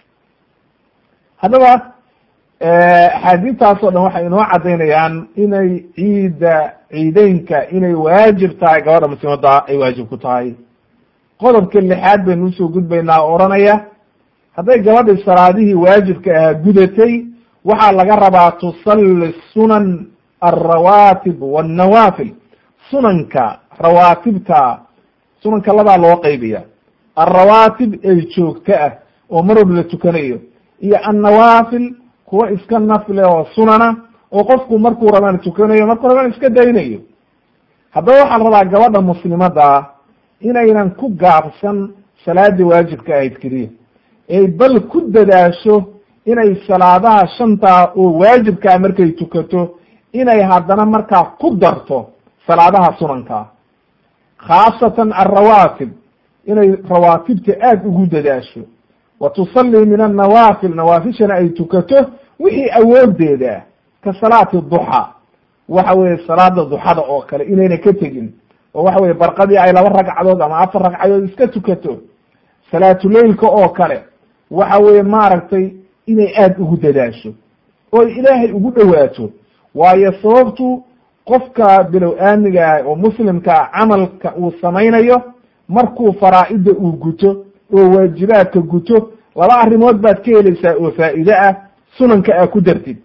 haddaba axaadiistaas oo dhan waxay inoo cadaynayaan inay ciida ciideynka inay waajib tahay gabadha muslimadda ay waajib ku tahay qodobka lixaad baynu usoo gudbaynaa oo odhanaya hadday gabadhi salaadihii waajibka ahaa gudatay waxaa laga rabaa tusalli sunan alrawaatib wannawafil sunanka rawaatibta sunanka labaa loo qaybiya alrawaatib ee joogto ah oo mar walba la tukanayo iyo annawaafil kuwa iska nafle oo sunana oo qofku markuu rabaan tukanayo markuu rabaan iska daynayo haddaba waxaa la rabaa gabadha muslimadda inaynan ku gaabsan salaadii waajibka ahayd keliya ee bal ku dadaasho inay salaadaha shantaa oo waajibkaa markay tukato inay haddana markaa ku darto salaadaha sunankaa khaasatan alrawaatib inay rawaatibta aada ugu dadaasho wa tusallii min annawaafil nawaafishana ay tukato wixii awoodeeda ka salaati duxa waxa weeye salaada duxada oo kale inayna ka tegin oo waxa weye barqadii ay laba ragcadood ama afar ragcadood iska tukato salaatuleylka oo kale waxa weeye maaragtay inay aada ugu dadaasho oy ilaahay ugu dhowaato waayo sababtu qofka bilow aamiga ah oo muslimkaa camalka uu samaynayo markuu faraa'ida uu guto oo waajibaadka guto laba arrimood baad ka helaysaa oo faa'iide ah sunanka aa ku dartid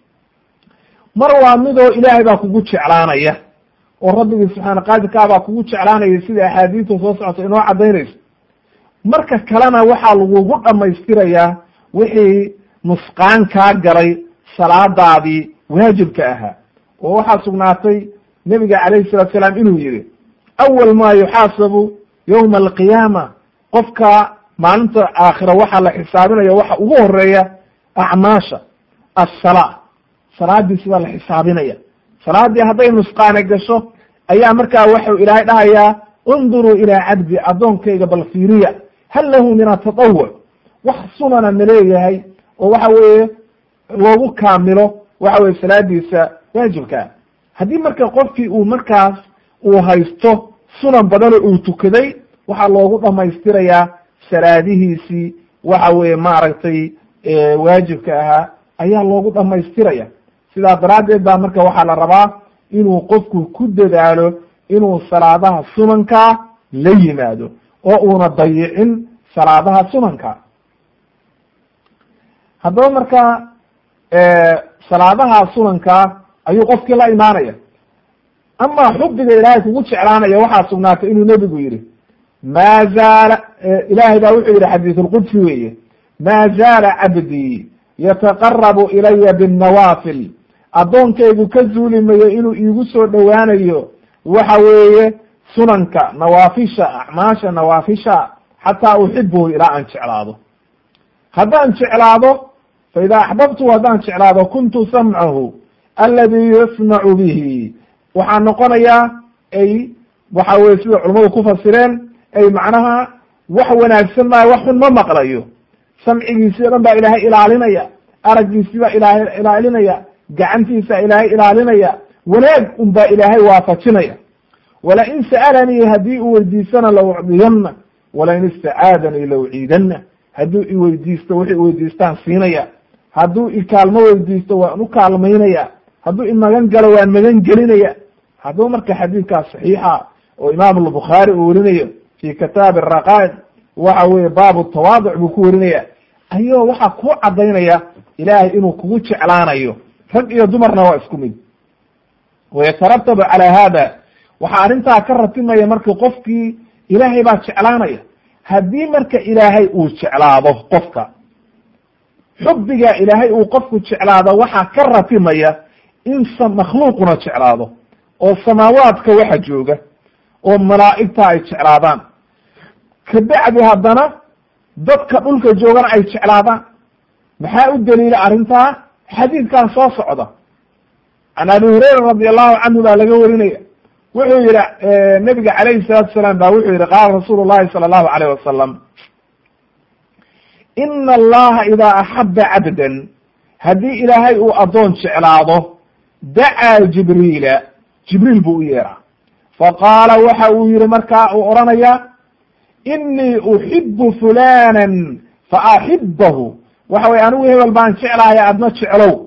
mar waa midoo ilaahay baa kugu jeclaanaya oo rabbigii subxaana qaadirkaa baa kugu jeclaanaya sida axaadiista soo socota inoo cadaynayso marka kalena waxaa lagugu dhamaystirayaa wixii nusqaan kaa galay salaadaadii waajibka ahaa oo waxaa sugnaatay nebiga calayhi salatu salaam inuu yihi awal maa yuxaasabu yowma alqiyaama qofka maalinta aakhira waxaa la xisaabinaya waxa ugu horeeya acmaasha assalaa salaadii sidaa la xisaabinaya salaadii hadday nusqaane gasho ayaa markaa waxau ilaahay dhahayaa unduruu ilaa cabdi addoonkayga bal fiiriya hal lahu min atatawuc wax sunana ma leeyahay oo waxa weeye loogu kaamilo waxa weye salaadiisa waajibkaa haddii marka qofkii uu markaas uu haysto sunan badanoo uu tukaday waxaa loogu dhamaystirayaa salaadihiisii waxa weeye maaragtay waajibka ahaa ayaa loogu dhamaystiraya sidaa daraaddeed baa marka waxaa la rabaa inuu qofku ku dadaalo inuu salaadaha sunankaa la yimaado oo uuna dayicin salaadaha sunanka haddaba marka salaadaha sunankaa ayuu qofkii la imaanaya amaa xubiga ilaahay kugu jeclaanaya waxaa sugnaatay inuu nebigu yihi maa zaala ilaahay baa wuxuu yihi xadiis lqudsi weeye maa zaala cabdii yataqarabu ilaya binnawaafil addoonkaygu ka zuuli mayo inuu iigu soo dhowaanayo waxa weeye sunanka nawaafisha acmaasha nawaafisha xataa uxibuhu ilaa aan jeclaado haddaan jeclaado fa idaa axbabtuhu haddaan jeclaado kuntu samcahu aladi yasmacu bihi waxaa noqonayaa ay waxa weye sida culamadu ku fasireen ay macnaha wax wanaagsan maayo wax xun ma maqlayo samcigiisii o dhan baa ilaahay ilaalinaya araggiisii baa ilaahay ilaalinaya gacantiisa ilaahay ilaalinaya wanaag un baa ilaahay waafajinaya walain sa'alanii haddii uu weydiistana laucdiyanna walain istacaadanii lauciidanna hadduu iweydiisto wuxuu iweydiistaan siinaya hadduu ikaalmo weydiisto waan u kaalmaynaya hadduu imagan galo waan magan gelinaya hadduu marka xadiidkaas saxiixa oo imaam albukhaari uu werinayo fi kitaabi araqaa'id waxa weye baabu tawaaduc buu ku werinaya ayoo waxaa ku cadaynaya ilaahay inuu kugu jeclaanayo rag iyo dumarna waa isku mid wayatarattabu calaa hada waxaa arrintaa ka ratimaya marka qofkii ilaahay baa jeclaanaya haddii marka ilaahay uu jeclaado qofka xubbiga ilaahay uu qofku jeclaado waxaa ka ratimaya in makhluuquna jeclaado oo samaawaadka waxa jooga oo malaa'igta ay jeclaadaan kabacdi haddana dadka dhulka joogana ay jeclaadaan maxaa u daliila arrintaa xadiidkan soo socda can abi hurayra radi allahu canhu baa laga warinaya wuxuu yihi nabiga calayhi salaatu salaam ba wuxuu yihi qaala rasuulu llahi sala allahu alayh wasalam ina allaha idaa axaba cabdan haddii ilaahay uu addoon jeclaado dacaa jibriila jibriil buu u yeeraa faqaala waxa uu yihi markaa uu odhanaya inii uxibu fulanan faaxibahu waxa weye anigu hebel baan jeclahay adna jeclow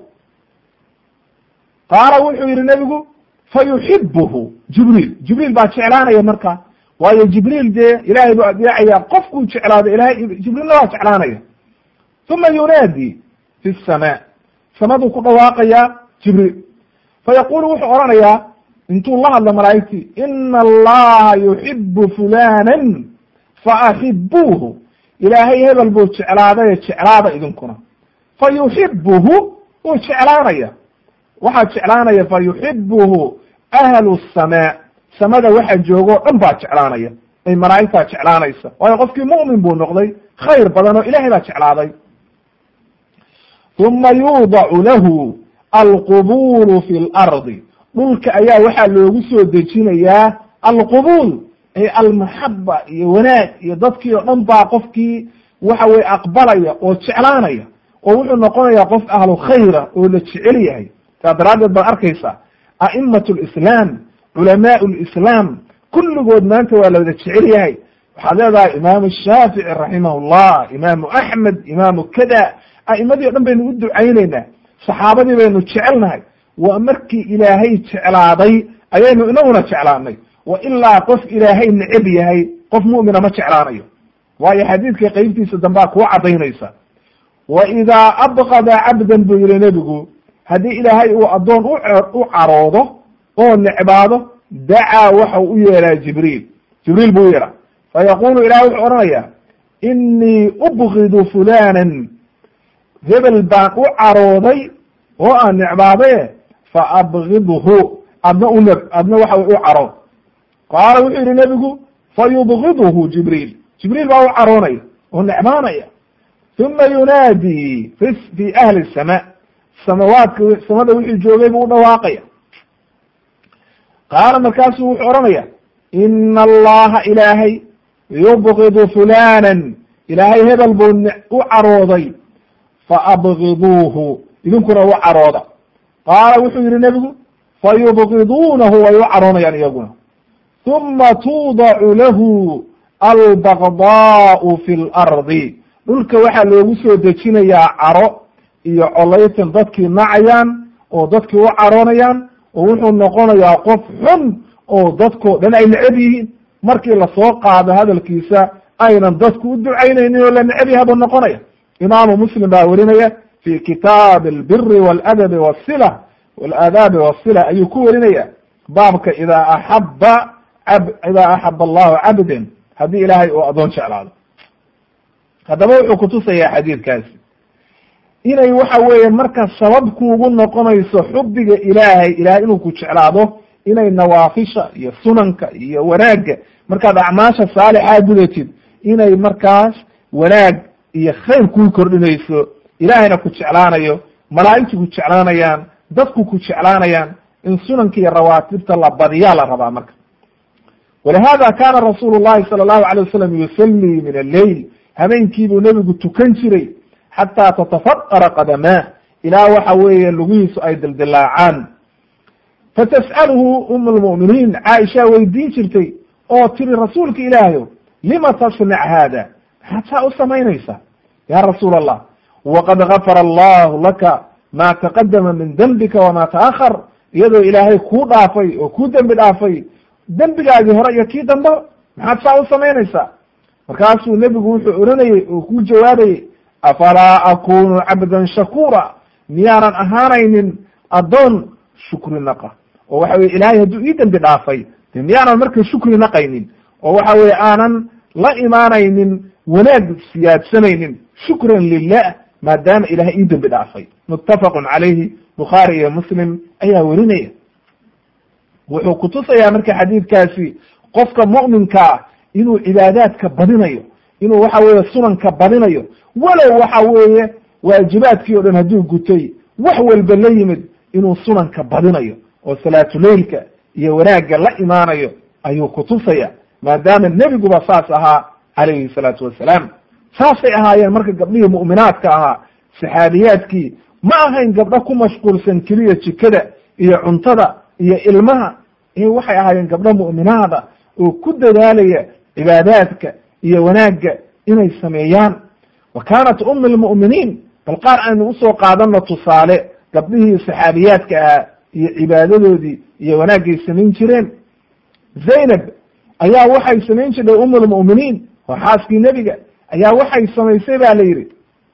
qaala wuxuu yihi nebigu fayuxibuhu jibriil jibriil baa jeclaanaya marka waayo jibriil dee ilaahay buu adeecaya qofkuu jeclaado ilahay jibriilna waa jeclaanaya uma yunaadi fi samaa samaduu ku dhawaaqayaa jibriil fayaqulu wuxuu odhanayaa intuu la hadlo malaa'igtii ina allaha yuxibu fulanan faaxibuuhu ilaahay hebel buu jeclaadaye jeclaada idinkuna fa yuxibuhu wuu jeclaanaya waxaa jeclaanaya fa yuxibuhu ahlu samaa samada waxa joogo o dhan baa jeclaanaya ay malaa'igtaa jeclaanaysa waayo qofkii mu'min buu noqday khayr badan oo ilahay baa jeclaaday uma yuudacu lahu alqubuulu fi lardi dhulka ayaa waxaa loogu soo dejinayaa alqubuul ay almaxaba iyo wanaag iyo dadkii oo dhan baa qofkii waxa weye aqbalaya oo jeclaanaya oo wuxuu noqonayaa qof ahlu khayra oo la jecel yahay saa daraaddeed baad arkaysaa a'imat lislaam culamaau lislaam kulligood maanta waa la wada jecel yahay waxaad leedahay imaamu shaafici raximahullah imaamu axmed imaamu kada a'imadii o dhan baynu u ducayneynaa saxaabadii baynu jecelnahay waa markii ilaahay jeclaaday ayaynu inaguna jeclaanay wa ilaa qof ilaahay neceb yahay qof mu'mina ma jeclaanayo waayo xadiidka qeybtiisa dambaa kuu cadaynaysa wa idaa abqada cabdan buu yihi nebigu haddii ilaahay uu addoon u caroodo oo necbaado dacaa waxa u yeeraa jibriil jibriil buu u yeeraa fayaqulu ilahay wuxuu odhanayaa inii ubgidu fulanan hebel baan u carooday oo aan necbaadaye fa abgidhu adna u neb adna waxa u carood qaala wuxuu yihi nebigu fayubgiduhu jibriil jibriil baa u caroonaya oo necbaanaya uma yunaadi fi fi ahli samaa samawaadka samada wixii joogay buu u dhawaaqaya qaala markaasuu wuxuu odhanaya ina allaha ilaahay yubgidu fulanan ilaahay hebel buu u carooday faabgiduuhu idinkuna u carooda qaala wuxuu yihi nebigu fayubgiduunahu way u caroonayaan iyaguna uma tuudacu lahu albagdaau fi lardi dhulka waxaa loogu soo dejinayaa caro iyo colaytan dadkii nacayaan oo dadkii u caroonayaan oo wuxuu noqonayaa qof xun oo dadkoo dhan ay necab yihiin markii lasoo qaado hadalkiisa aynan dadku u ducaynaynin oo la necab yaha buu noqonaya imaamu muslim baa werinaya fi kitaabi albiri waladabi wasila waladaabi wasila ayuu ku werinaya baabka idaa axaba idaa axaba allahu cabdan haddii ilaahay uu addoon jeclaado haddaba wuxuu kutusayaa xadiidkaasi inay waxa weeye marka sabab kuugu noqonayso xubbiga ilaahay ilahay inuu ku jeclaado inay nawaafisha iyo sunanka iyo wanaagga markaad acmaasha saalixaa gudatid inay markaas wanaag iyo khayr kuu kordhinayso ilaahayna ku jeclaanayo malaa'igtu ku jeclaanayaan dadku ku jeclaanayaan in sunanka iyo rawaatibta la badiyaa la rabaa marka walihada kana rasuulu llahi sala allahu alay wasalam yusallii min alleyl habeenkiibuu nebigu tukan jiray xataa tatafaqara qadamaa ilaa waxa weeye lugihiisu ay dildilaacaan fatas'aluhu um lmu'miniin caaisha weydiin jirtay oo tiri rasuulka ilaahayo lima tasnac haada maxaad saa u samaynaysaa ya rasuul allah waqad gafara allahu laka ma taqadama min dembika wama taahar iyadoo ilaahay kuu dhaafay oo kuu dembi dhaafay dembigaagii hore iyo kii dambe maxaad saa u samaynaysaa markaasuu nebigu wuxuu oranayey oo ku jawaabayey afalaa akunu cabdan shakuura miyaanan ahaanaynin addoon shukri naqa oo waxa weye ilaahay hadduu ii dembi dhaafay de miyaanan marka shukri naqaynin oo waxa weye aanan la imaanaynin wanaag siyaadsanaynin shukran lilah maadaama ilahay ii dembi dhaafay muttafaqun calayhi bukhaari iyo muslim ayaa werinaya wuxuu kutusayaa marka xadiidkaasi qofka mu'minkaa inuu cibaadaadka badinayo inuu waxa weeye sunanka badinayo walow waxa weeye waajibaadkii o dhan hadduu gutay wax walba la yimid inuu sunanka badinayo oo salaatuleilka iyo wanaagga la imaanayo ayuu kutusaya maadaama nebiguba saas ahaa calayhi salaatu wassalaam saasay ahaayeen marka gabdhihii mu'minaadka ahaa saxaabiyaadkii ma ahayn gabdho ku mashquulsan keliya jikada iyo cuntada iyo ilmaha ee waxay ahaayeen gabdho mu'minaada oo ku dadaalaya cibaadaadka iyo wanaagga inay sameeyaan wa kaanat umi lmu'miniin bal qaar aynu usoo qaadano tusaale gabdhihii saxaabiyaadka ahaa iyo cibaadadoodii iyo wanaagay samayn jireen zaynab ayaa waxay samayn jirtay um lmu'miniin waa xaaskii nebiga ayaa waxay samaysay ba la yidhi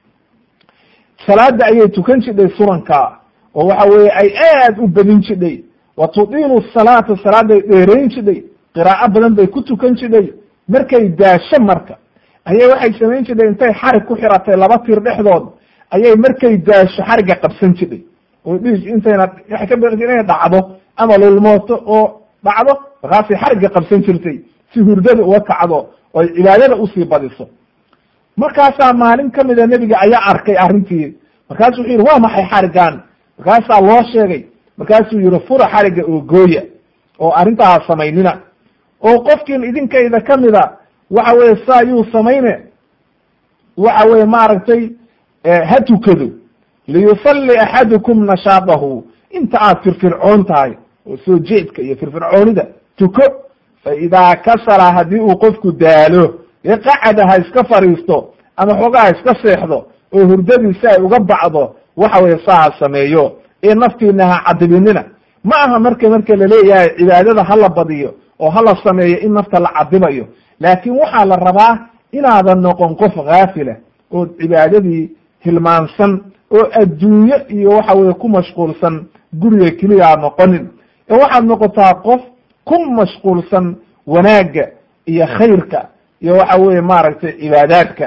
salaada ayay tukan jidhay sunanka oo waxa weeye ay aad u badin jidhay wa tudiilu salaata salaaday dheerayn jidhay qiraa'o badan bay ku tukan jidhay markay daasho marka ayay waxay samayn jidhay intay xarig ku xiratay laba tir dhexdood ayay markay daasho xarigga qabsan jidhay oo dhiig intayna waxay ka baqi inay dhacdo ama lulmooto oo dhacdo markaasay xarigga qabsan jirtay si hurdada uga kacdo oo ay cibaadada usii badiso markaasaa maalin kamida nebiga ayaa arkay arrintii markaasu wuxuu yihi waa maxay xariggan markaasaa loo sheegay markaasuu yihi fura xarigga oo gooya oo arrintaa samaynina oo qofkiin idinkayda kamida waxa weye saa yuu samayne waxa weye maaragtay ha tukado liyusalli axadukum nashaadahu inta aad firfircoon tahay oo soo jeedka iyo firfircoonida tuko fa idaa kasala haddii uu qofku daalo ee qacada ha iska fadhiisto ama xoogaa ha iska seexdo oo hurdadiisi ay uga bacdo waxa weye saa ha sameeyo ee naftiina ha cadibinina ma aha marka marka laleeyahay cibaadada hala badiyo oo hala sameeyo in nafta la cadibayo laakiin waxaa la rabaa inaadan noqon qof haafila oo cibaadadii hilmaansan oo adduunyo iyo waxa weye ku mashquulsan guriga keliya aad noqonin ee waxaad noqotaa qof ku mashquulsan wanaagga iyo khayrka iyo waxa weye maaragtay cibaadaadka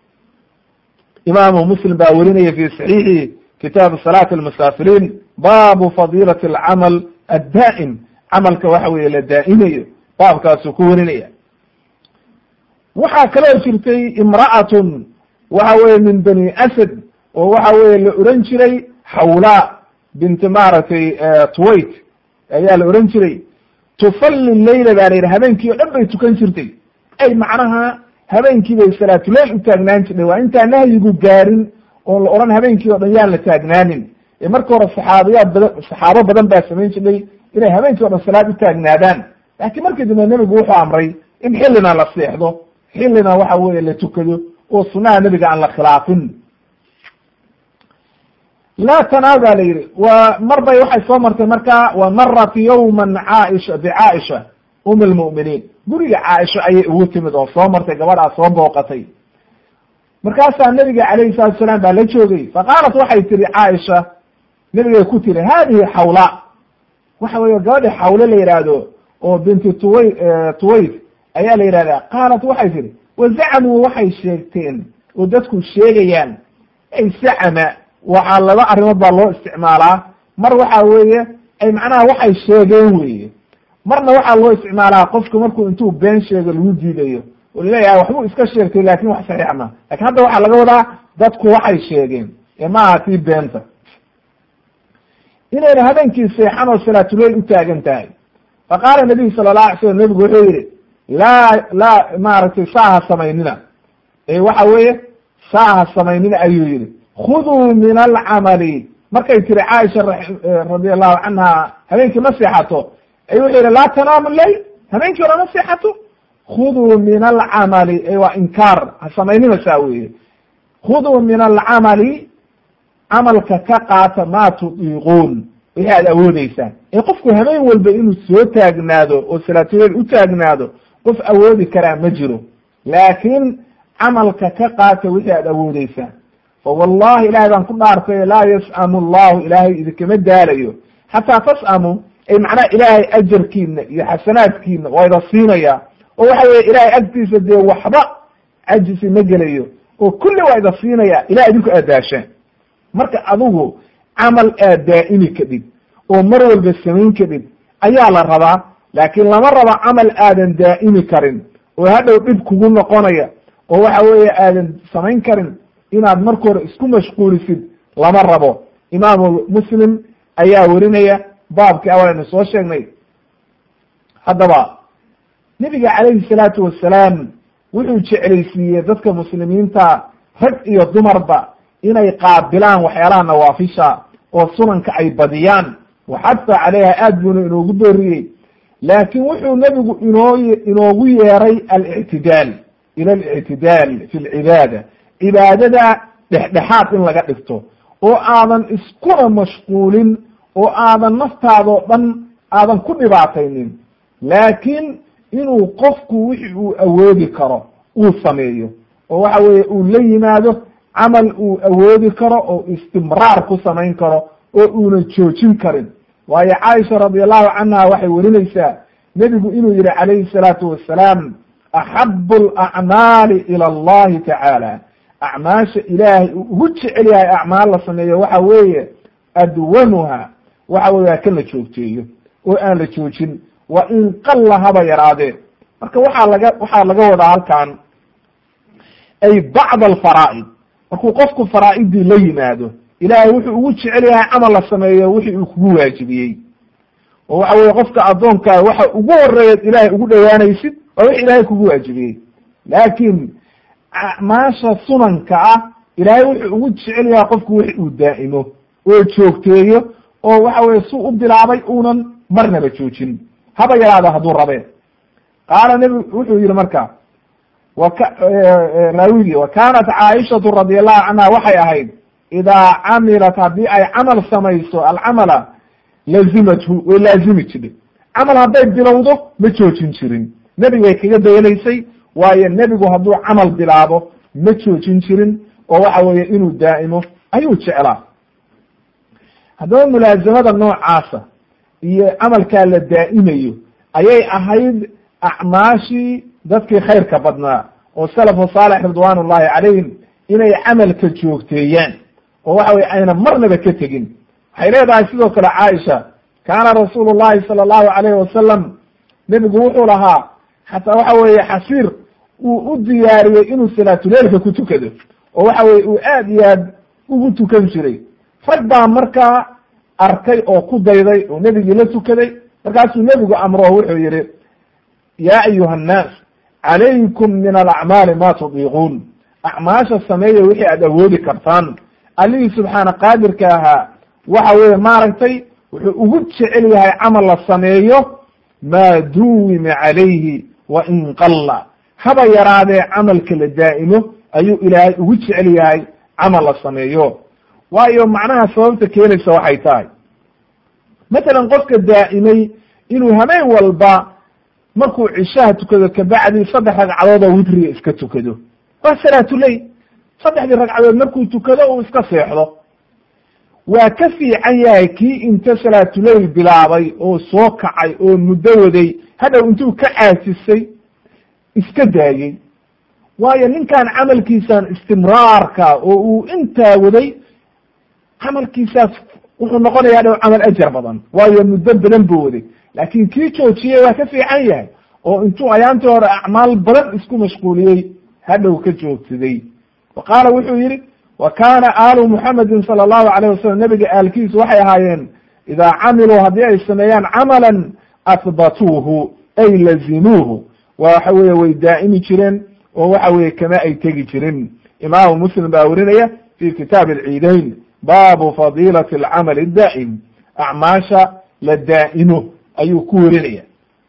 imaamu muslim baa werinaya fi saxiixi kitaabu salaati almusaafiriin baabu fadiilati alcamal addaa'im camalka waxa weye la daa'imayo baabkaasuu ku werinaya waxaa kaloo jirtay imra'atun waxa weye min bani asad oo waxa weye la oran jiray xawlaa binti maaragtay tuwayt ayaa la oran jiray tusalli leyla baa la yidhi habeenkii o dhan bay tukan jirtay ay macnaha habeenkii bay salaatuleyl u taagnaan jirtay waa intaan nahyigu gaarin oon la odhan habeenkii o dhan yaan la taagnaanin ee marka hore saxaabiyaad badan saxaabo badan baa samayn jirtay inay habeenkii o dhan salaad u taagnaadaan laakiin markii dambe nebigu wuxuu amray in xillina la seexdo xillina waxa weye la tukado oo sunaha nebiga aan la khilaafin laa tanaal ba la yidhi wa mar bay waxay soo martay marka wa marat yawman caaisha bicaaisha um lmu'miniin guriga caaisha ayay ugu timid oo soo martay gabadhaa soo booqatay markaasaa nebiga calayhi salatu salaam baa la joogay faqaalat waxay tihi caaisha nebigay ku tiri hadihi xawla waxa weeye gabadhi xawle la yidhaahdo oo binti tuway tuwayt ayaa la yidhahdaa qaalat waxay tihi wazacmuu waxay sheegteen oo dadku sheegayaan ay zacama waxaa laba arrimood baa loo isticmaalaa mar waxa weeye ay macnaha waxay sheegeen weye marna waxaa loo isticmaalaa qofka markuu intuu been sheego lagu diidayo oo laleeyahay waxbuu iska sheegtay laakin wax saxiix ma lakin hadda waxaa laga wadaa dadku waxay sheegeen ee ma aha tii beenta inayna habeenkii seexan oo salaatuleyl u taagan tahay faqaala nabiyu sala la alay slam nebigu wuxuu yihi laa laa maaragtay saa ha samaynina ee waxa weeye saa ha samaynina ayuu yihi khuduu min alcamali markay tiri caaisha radi allahu canha habeenkii ma seexato ay wuxuu yihi laa tanaamu leyl habeenkii hore ma seexato khuduu min alcamali e waa inkaar ha samaynina saa weeye khuduu min alcamali camalka ka qaata maa tudiiquun wixii aad awoodeysaan ee qofku habeen walba inuu soo taagnaado oo salaatuleyl u taagnaado qof awoodi karaa ma jiro laakiin camalka ka qaata wixii aad awoodeysaan fa wallahi ilahay baan ku dhaartay laa yas'amu allahu ilaahay idinkama daalayo xataa tas'amu ay macnaha ilaahay ajarkiina iyo xasanaadkiina waa ida siinaya oo waxa weye ilahay agtiisa dee waxba cajisi ma gelayo oo kulli waa ida siinaya ilah idinku aad daasheen marka adigu camal aad daa'imi kadhib oo mar walba samayn kadhib ayaa la rabaa laakiin lama rabo camal aadan daa'imi karin oo hadhow dhib kugu noqonaya oo waxa weeye aadan samayn karin inaad marka hore isku mashquulisid lama rabo imaamu muslim ayaa werinaya baabkii awalanu soo sheegnay haddaba nebiga calayhi salaatu wasalaam wuxuu jeclaysiiyey dadka muslimiinta rag iyo dumarba inay qaabilaan waxyaalaha nawaafisha oo sunanka ay badiyaan waxadfa caleyha aad buuna inoogu booriyey laakiin wuxuu nebigu inoo inoogu yeeray alictidaal ila alictidaal fi lcibaada cibaadada dhexdhexaad in laga dhigto oo aadan iskuna mashquulin oo aadan naftaadoo dhan aadan ku dhibaataynin laakiin inuu qofku wixi uu awoodi karo uu sameeyo oo waxa weeye uu la yimaado camal uu awoodi karo oo istimraar ku samayn karo oo uunan joojin karin waayo caaisha radi allahu canha waxay werinaysaa nebigu inuu yihi calayhi salaatu wasalaam axabu alacmaali ila allahi tacaala acmaasha ilaahay uu ugu jecel yahay acmaal la sameeyo waxa weeye adwamuha waxa weye waa kan la joogteeyo oo aan la joojin wa in qalla haba yaraadee marka waxaa laga waxaa laga wadaa halkan ay bacd alfaraa'id markuu qofku faraa'idii la yimaado ilaahay wuxuu ugu jecel yahay camal la sameeyo wixii uu kugu waajibiyey oo waxa weye qofka addoonkaa waxa ugu horeeyaad ilaahay ugu dhowaanaysid waa wix ilaahay kugu waajibiyey laakiin acmaasha sunanka ah ilaahay wuxuu ugu jecel yahay qofku wix uu daa'imo oo joogteeyo oo waxa weye su u bilaabay uunan marnaba joojin haba yaraado hadduu rabee qaala nebigu wuxuu yihi marka raawigii wa kaanat caaishatu radi allahu canha waxay ahayd idaa camilat haddii ay camal samayso alcamala lazimathu way laazimi jirtay camal hadday bilowdo ma joojin jirin nebigay kaga dayanaysay waayo nebigu hadduu camal bilaabo ma joojin jirin oo waxa weeye inuu daa'imo ayuu jeclaa haddaba mulaazamada noocaasa iyo camalkaa la daa'imayo ayay ahayd acmaashii dadkii khayrka badnaa oo salafu saalix ridwaan ullahi calayhim inay camalka joogteeyaan oo waxa weye ayna marnaba ka tegin waxay leedahay sidoo kale caaisha kaana rasuulu llahi sala allahu alayhi wasalam nebigu wuxuu lahaa xataa waxa weeye xasiir uu u diyaariyey inuu salaatuleilka ku tukado oo waxa weye uu aad iyo aad ugu tukan jiray rag baa markaa arkay oo ku dayday oo nebigii la tukaday markaasuu nebigu amro wuxuu yihi ya ayuha annaas calaykum min alacmaali ma tudiiquun acmaasha sameeya wixii aad awoodi kartaan allihii subxaana qaadirka ahaa waxa weeye maaragtay wuxuu ugu jecel yahay camal la sameeyo maa duwima calayhi wa in qalla haba yaraadee camalka la daa'imo ayuu ilaahay ugu jecel yahay camal la sameeyo waayo macnaha sababta keenaysa waxay tahay matalan qofka daa'imay inuu habeen walba markuu cishaha tukado kabacdi saddex ragcadood oo witriga iska tukado waa salaatuleyl saddexdii ragcadood markuu tukado uu iska seexdo waa ka fiican yahay kii inta salaatuleyl bilaabay oo soo kacay oo muddo waday hadhow intuu ka caasisay iska daayey waayo ninkan camalkiisan istimraarka oo uu intaa waday camalkiisaas wuxuu noqonaya hadhow camal ajar badan waayo muddo badan buu waday laakin kii joojiyey waa ka fiican yahay oo intuu ayaantii hore acmaal badan isku mashquuliyey hadhow ka joogsaday wa qaala wuxuu yihi wa kaana aalu muxamedin sala allahu alayh wasalam nebiga aalkiisu waxay ahaayeen idaa camiluu haddii ay sameeyaan camalan ahbatuuhu ay lazimuuhu waxa weye way daa'imi jireen oo waxa weye kama ay tegi jirin imaamu muslim baa werinaya fi kitaabi alciidayn baabu fadiilati alcamali daa'im acmaasha la daa'imo ayuu ku werinaya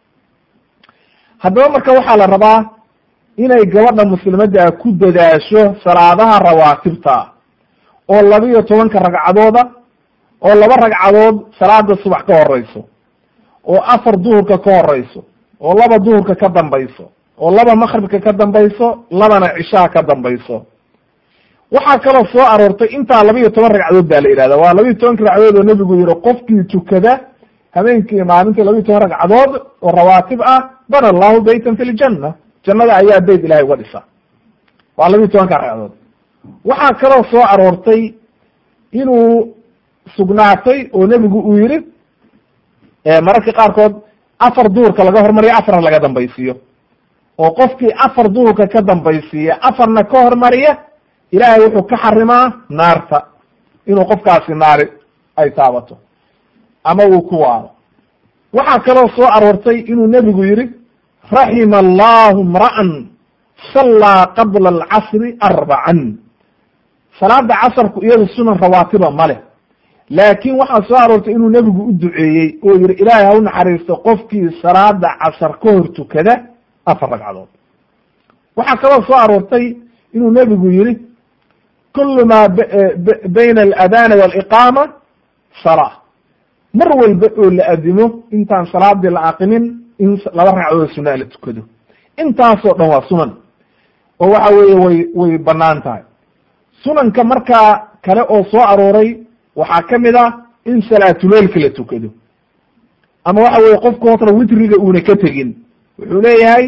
haddaba marka waxaa la rabaa inay gabadha muslimadda ku dadaasho salaadaha rawaatibta oo labiyo tobanka ragcadooda oo laba ragcadood salaada subax ka horeyso oo afar duhurka ka horeyso oo laba duhurka ka dambayso oo laba makribka ka dambayso labana cishaha ka dambayso waxaa kaloo soo aroortay intaa laba iyo toban ragcadood baa la yidhahda waa laba iyo tobanka ragcadood oo nebigu yihi qofkii tukada habeenkii maalintii laba iyo toban ragcadood oo rawaatib ah bana allahu baytan fi ljanna jannada ayaa beyt ilahay uga dhisa waa laba iyo tobanka ragcadood waxaa kaloo soo aroortay inuu sugnaatay oo nebigu uu yihi mararka qaarkood afar duhurka laga hormariyo afarna laga dambaysiiyo oo qofkii afar duhurka ka dambaysiiya afarna ka hormariya ilaahay wuxuu ka xarimaa naarta inuu qofkaasi naari ay taabato ama uu ku waaro waxaa kaloo soo aroortay inuu nebigu yihi raxima allahu mra'an sallaa qabla alcasri arbacan salaada casarku iyadu sunan rawaatiba ma leh laakiin waxaa soo aroortay inuu nebigu u duceeyey oo yihi ilaahay ha u naxariisto qofkii salaada casar ka hor tukada afar ragcadood waxaa kaloo soo aroortay inuu nebigu yihi kulu maa bayna aladana waliqaama salaa mar walba oo la adimo intaan salaadii la aqimin in laba ragcadood sunaa la tukado intaasoo dhan waa sunan oo waxa weeye way way banaan tahay sunanka markaa kale oo soo arooray waxaa kamid ah in salaatuleilka la tukado ama waxa weye qofku horta witriga uuna ka tegin wuxuu leeyahay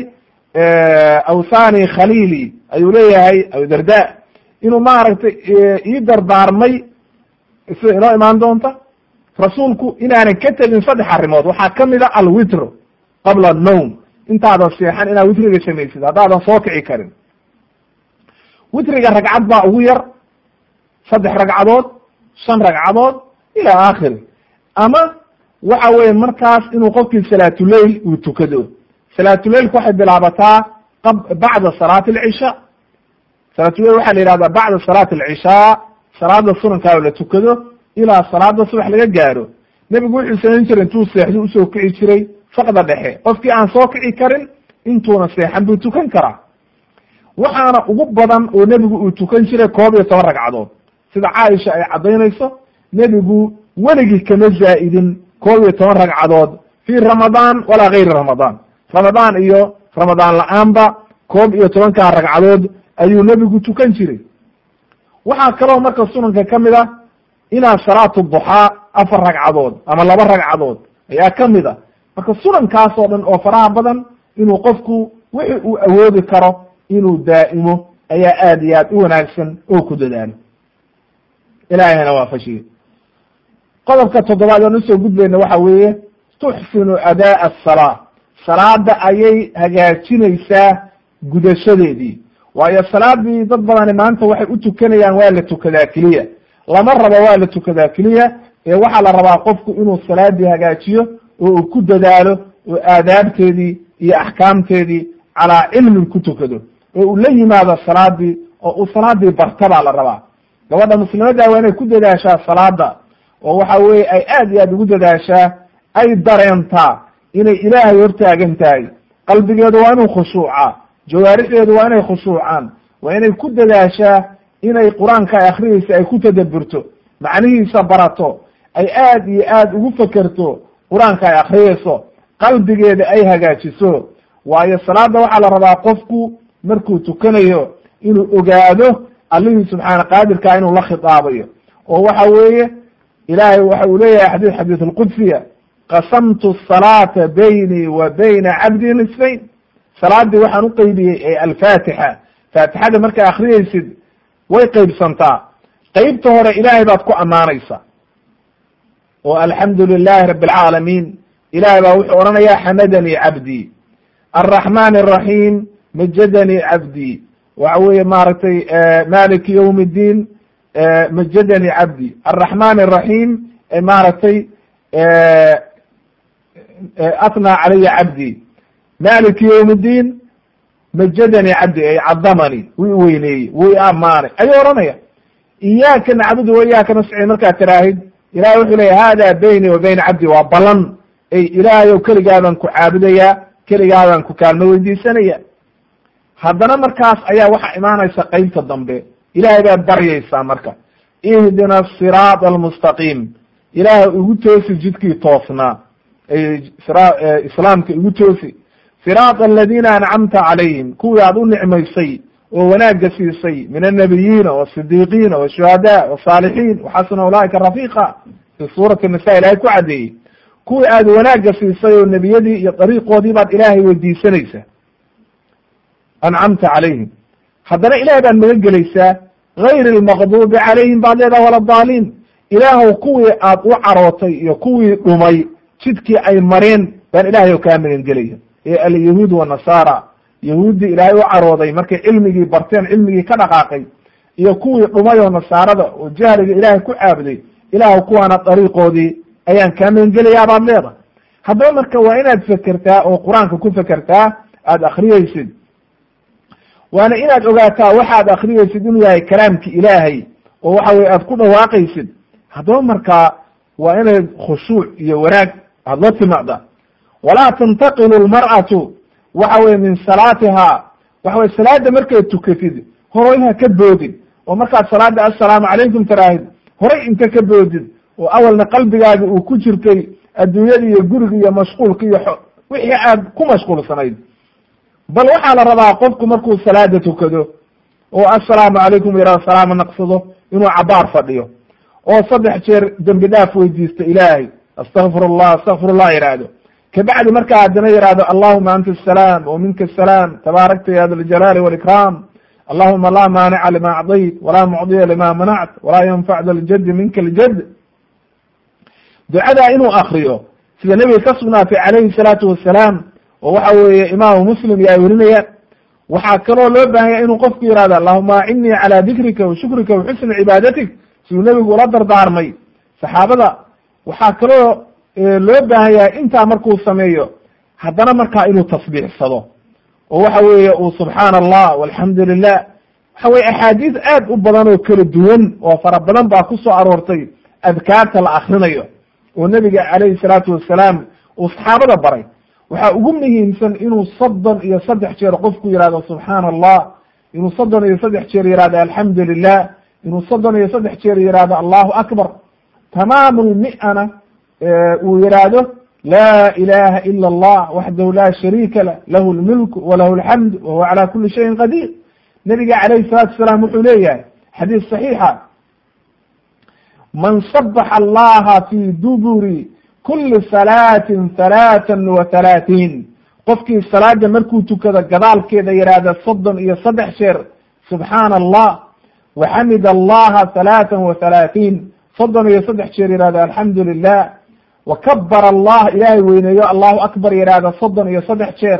awsani khaliili ayuu leeyahay abudarda inuu maaragtay ii dardaarmay sida inoo imaan doonta rasuulku inaanan ka tegin saddex arrimood waxaa kamid a alwitr qabla annowm intaadan seexan inaad witriga samaysid haddaadan soo kici karin witriga ragcad baa ugu yar saddex ragcadood shan ragcadood ila aakhiri ama waxa weye markaas inuu qofkii salaatuleil uu tukado salaatuleilku waxay bilaabataa bacda salaati alcishaa salaatuleil waxaa la yihahdaa bacda salaati alcishaa salaada sunankaa la tukado ilaa salaada subax laga gaaro nebigu wuxuu samayn jiray intuu seexdo usoo kici jiray faqda dhexe qofkii aan soo kici karin intuuna seexan buu tukan karaa waxaana ugu badan oo nebigu uu tukan jiray koob iyo toban ragcadood sida caaisha ay caddaynayso nebigu weligii kama zaa'idin koob iyo toban ragcadood fii ramadaan walaa gayri ramadaan ramadaan iyo ramadaan la-aanba koob iyo tobankaa ragcadood ayuu nebigu tukan jiray waxaa kaloo marka sunanka ka mid ah inaa salaatu duxaa afar ragcadood ama laba ragcadood ayaa kamid a marka sunankaas oo dhan oo faraha badan inuu qofku wixi uu awoodi karo inuu daa'imo ayaa aad iyo aad u wanaagsan oo ku dadaalo ilaahayna waafashiye qodobka toddobaad aan usoo gudbayna waxa weeye tuxsinu adaa asalaa salaada ayay hagaajinaysaa gudashadeedii waayo salaadii dad badani maanta waxay u tukanayaan waa la tukadaa keliya lama rabo waa la tukadaa keliya ee waxaa la rabaa qofku inuu salaadii hagaajiyo oo uu ku dadaalo oo aadaabteedii iyo axkaamteedii calaa cilmin ku tukado oo uu la yimaado salaadii oo uu salaadii barta baa la rabaa gabadha muslimadda waa inay ku dadaashaa salaada oo waxa weye ay aad iyo aad ugu dadaashaa ay dareentaa inay ilaahay hortaagan tahay qalbigeedu waa inuu khushuucaa jawaarixdeedu waa inay khushuucaan waa inay ku dadaashaa inay qur-aanka ay akriyeysa ay ku tadaburto macnihiisa barato ay aad iyo aad ugu fekerto qur-aanka ay akriyeyso qalbigeeda ay hagaajiso waayo salaada waxaa la rabaa qofku markuu tukanayo inuu ogaado allihii subxaana qaadirkaa inuu la khitaabayo oo waxa weeye ilaahay waxa uu leeyahay xadii xadiis alqudsiya qasamtu salaata baynii wa bayna cabdii nisfayn salaadii waxaan uqeybiyey ee alfaatixa faatixada markaa akriyeysid way qeybsantaa qeybta hore ilaahay baad ku ammaanaysa oo alxamdu lilahi rabi alcaalamiin ilahay baa wuxuu odhanayaa xamadanii cabdii alraxman araxiim majadanii cabdii waxa weeye maaragtay maliki ywm اddiin majadanii cabdi alraxman araxiim maaragtay atnaa calaya cabdii maliki ywm اddiin majadanii cabdi ay cadamani wuu i weyneeyey wuu i amaanay ayuu ohanaya iyaaka nacbudu wa iyaaka nasciin markaad tiraahid ilahay wuxuu leya hada bayni wa bayna cabdi waa balan ay ilaahayow keligaadaan ku caabudayaa keligaadaan ku kaalmo weydiisanaya haddana markaas ayaa waxaa imaanaysa qeybta dambe ilahay baad baryaysaa marka ihdina asiraat almustaqiim ilaahay igu toosi jidkii toosnaa islaamka igu toosi siraat aladiina ancamta calayhim kuwii aad u nicmaysay oo wanaagga siisay min annabiyiina wasidiiqiina washuhadaa wasaalixiin waxasuna ulaaika rafiiqa fi suurati nisa ilahay ku caddeeyey kuwii aad wanaagga siisay oo nebiyadii iyo dariiqoodii baad ilaahay weydiisanaysaa ancamta calayhim haddana ilahay baad magan gelaysaa gayr lmaqduubi calayhim baad leedaha wala daaliin ilaahw kuwii aad u carootay iyo kuwii dhumay jidkii ay mareen baan ilahay oo kaa magan gelaya ee alyahuud wanasaara yahuuddii ilaahay u carooday markay cilmigii barteen cilmigii ka dhaqaaqay iyo kuwii dhumay oo nasaarada oo jahliga ilaahay ku caabuday ilaahw kuwaana dariiqoodii ayaan kaa magan gelayaa baad leedahay haddaba marka waa inaad fekertaa oo qur-aanka ku fekertaa aada akriyeysid waana inaad ogaataa waxaad akriyeysid inuu yahay kalaamki ilaahay oo waxa weye aad ku dhawaaqaysid haddaba markaa waa inay khushuuc iyo wanaag aada la timaada walaa tantaqilu lmar'atu waxa weye min salaatiha waxa weye salaada markay tukatid horay ha ka boodin oo markaad salaada assalaamu calaykum tiraahid horay inta ka boodid oo awalna qalbigaagi uu ku jirtay adduunyada iyo guriga iyo mashquulka iyo wixii aad ku mashquulsanayd bal waxaa la rabaa qofku markuu salaada tukado oo assalaamu calaykum yara salaama naqsado inuu cabaar fadhiyo oo saddex jeer dembi dhaaf weydiisto ilaahay astakfir allah astakfir allah yihahdo kabacdi markaa haddana yihahdo allahuma anta asalaam wa minka asalaam tabaarakta ya da ljalaali walikraam allahuma laa maanica lima acdayt walaa mucdiya lima manact walaa yanfac da ljadi minka ljad ducadaa inuu akriyo sida nebiga ka sugnaatay calayhi salaatu wasalaam oo waxa weeye imaamu muslim iyo ay werinayaan waxaa kaloo loo baahanya inuu qofku yihahdo allahuma acinnii calaa dikrika wa shukrika wa xusni cibaadatik siduu nebigu ula dardaarmay saxaabada waxaa kaloo loo baahanyahay intaa markuu sameeyo haddana markaa inuu tasbiixsado oo waxa weeye uu subxaana allah walxamdu lilah waxa weye axaadiis aad u badan oo kala duwan oo fara badan baa ku soo aroortay adkaarta la akrinayo oo nebiga calayhi salaatu wasalaam uu saxaabada baray waxaa ugu muhiimsan inuu soddon iyo saddex jeer qofku yihahdo subxaana allah inuu soddon iyo saddex jeer yihahdo alxamdu lilah inuu soddon iyo saddex jeer yihahdo allahu akbar tamaam lmi'ana uu yihahdo la ilaha ila allah waxdahu la shariika lah lahu lmilku walahu alxamd wahuwa cala kuli shayin qadiir nebiga calayhi salatu wasalaam wuxuu leeyahay xadiis saxiixa man sabaxa allaha fi duburi kuli salaatin halaatan wa halaatiin qofkii salaada markuu tukado gadaalkeeda yihahda soddon iyo saddex jeer subxaana allah waxamid allaha halaatan wa halaatiin soddon iyo saddex jeer yihahda alxamdu lilah wakabara allah ilaahay weyneeyo allahu akbar yihahda soddon iyo saddex jeer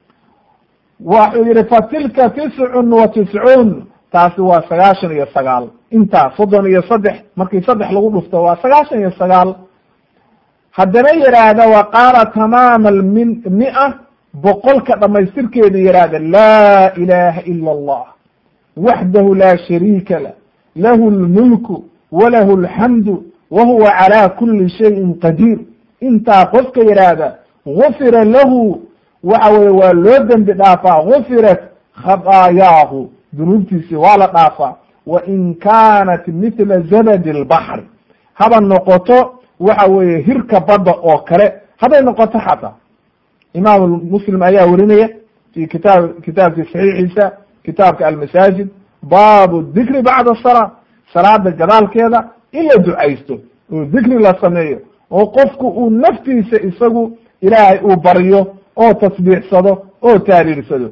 waxuu yihi fatilka tiscun wa tiscuun taasi waa sagaashan iyo sagaal intaa soddon iyo saddex markii saddex lagu dhufto waa sagaashan iyo sagaal haddana yidhaahda wa qaala tamaama almin mia boqolka dhamaystirkeeda yidhaahda laa ilaha ila allah waxdahu laa shariika lah lahu lmulku walahu alxamdu wa huwa calaa kuli shayin qadiir intaa qofka yidhaahda gufira lahu waxa weye waa loo dembi dhaafaa gufirat khadaayaahu dunuubtiisi waa la dhaafaa wa in kaanat mithla zabadi lbaxri haba noqoto waxa weeye hirka badda oo kale hadday noqoto xataa imaam muslim ayaa werinaya fi kitaab kitaabkii saxiixiisa kitaabka almasaajid baabu dikri bacda salaa salaada gadaalkeeda in la ducaysto oo dikri la sameeyo oo qofku uu naftiisa isagu ilaahay uu baryo oo tasbiixsado oo taariirsado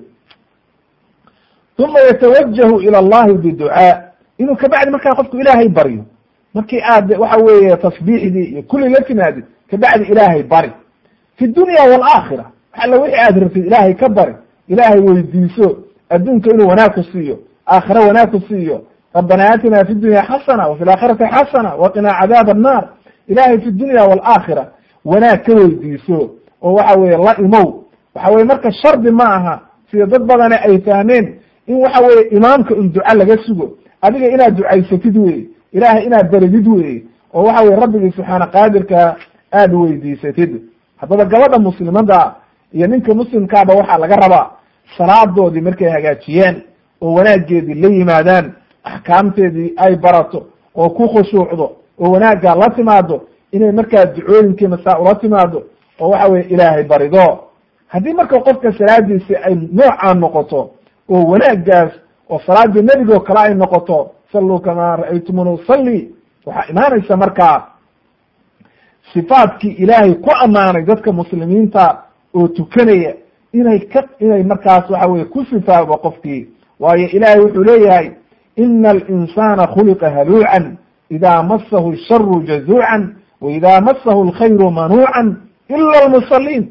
uma yatawajahu ila allahi biducaa inuu kabacdi markaa qofku ilaahay baryo markii aad waxa weeye tasbiixdii iyo kulli la timaadid kabacdi ilaahay bari fi dunya waalaakhira alla wixii aad rabtid ilaahay ka bari ilaahay weydiiso adduunka inuu wanaag ku siiyo aakhira wanaag ku siiyo rabbana aatina fi dunya xasana wa fi laakhirati xasana waqinaa cadaab annaar ilaahay fi dunya waalaakhira wanaag ka weydiiso oo waxa weeye la imow waxa weye marka shardi ma aha sida dad badane ay fahmeen in waxa weeye imaamka un duca laga sugo adiga inaad ducaysatid weye ilaahay inaad beridid weye oo waxa weye rabbigii subxaana qaadirka aada weydiisatid haddaba gabadha muslimada iyo ninka muslimkaaba waxaa laga rabaa salaadoodii markay hagaajiyaan oo wanaageedii la yimaadaan axkaamteedii ay barato oo ku khushuucdo oo wanaaggaa la timaado inay markaa ducooyinkiina saa ula timaado oo waxa weye ilaahay barido haddii marka qofka salaadiisi ay noocaa noqoto oo wanaaggaas oo salaadii nebigoo kale ay noqoto salluu kamaa ra'aytumuni usalli waxaa imaanaysa markaa sifaadkii ilaahay ku ammaanay dadka muslimiinta oo tukanaya inay ka inay markaas waxa weye ku sifaabo qofkii waayo ilaahay wuxuu leeyahay ina alinsana khuliqa haluucan ida masahu sharu jazuucan wa ida masahu alkhayru manuucan ila almusaliin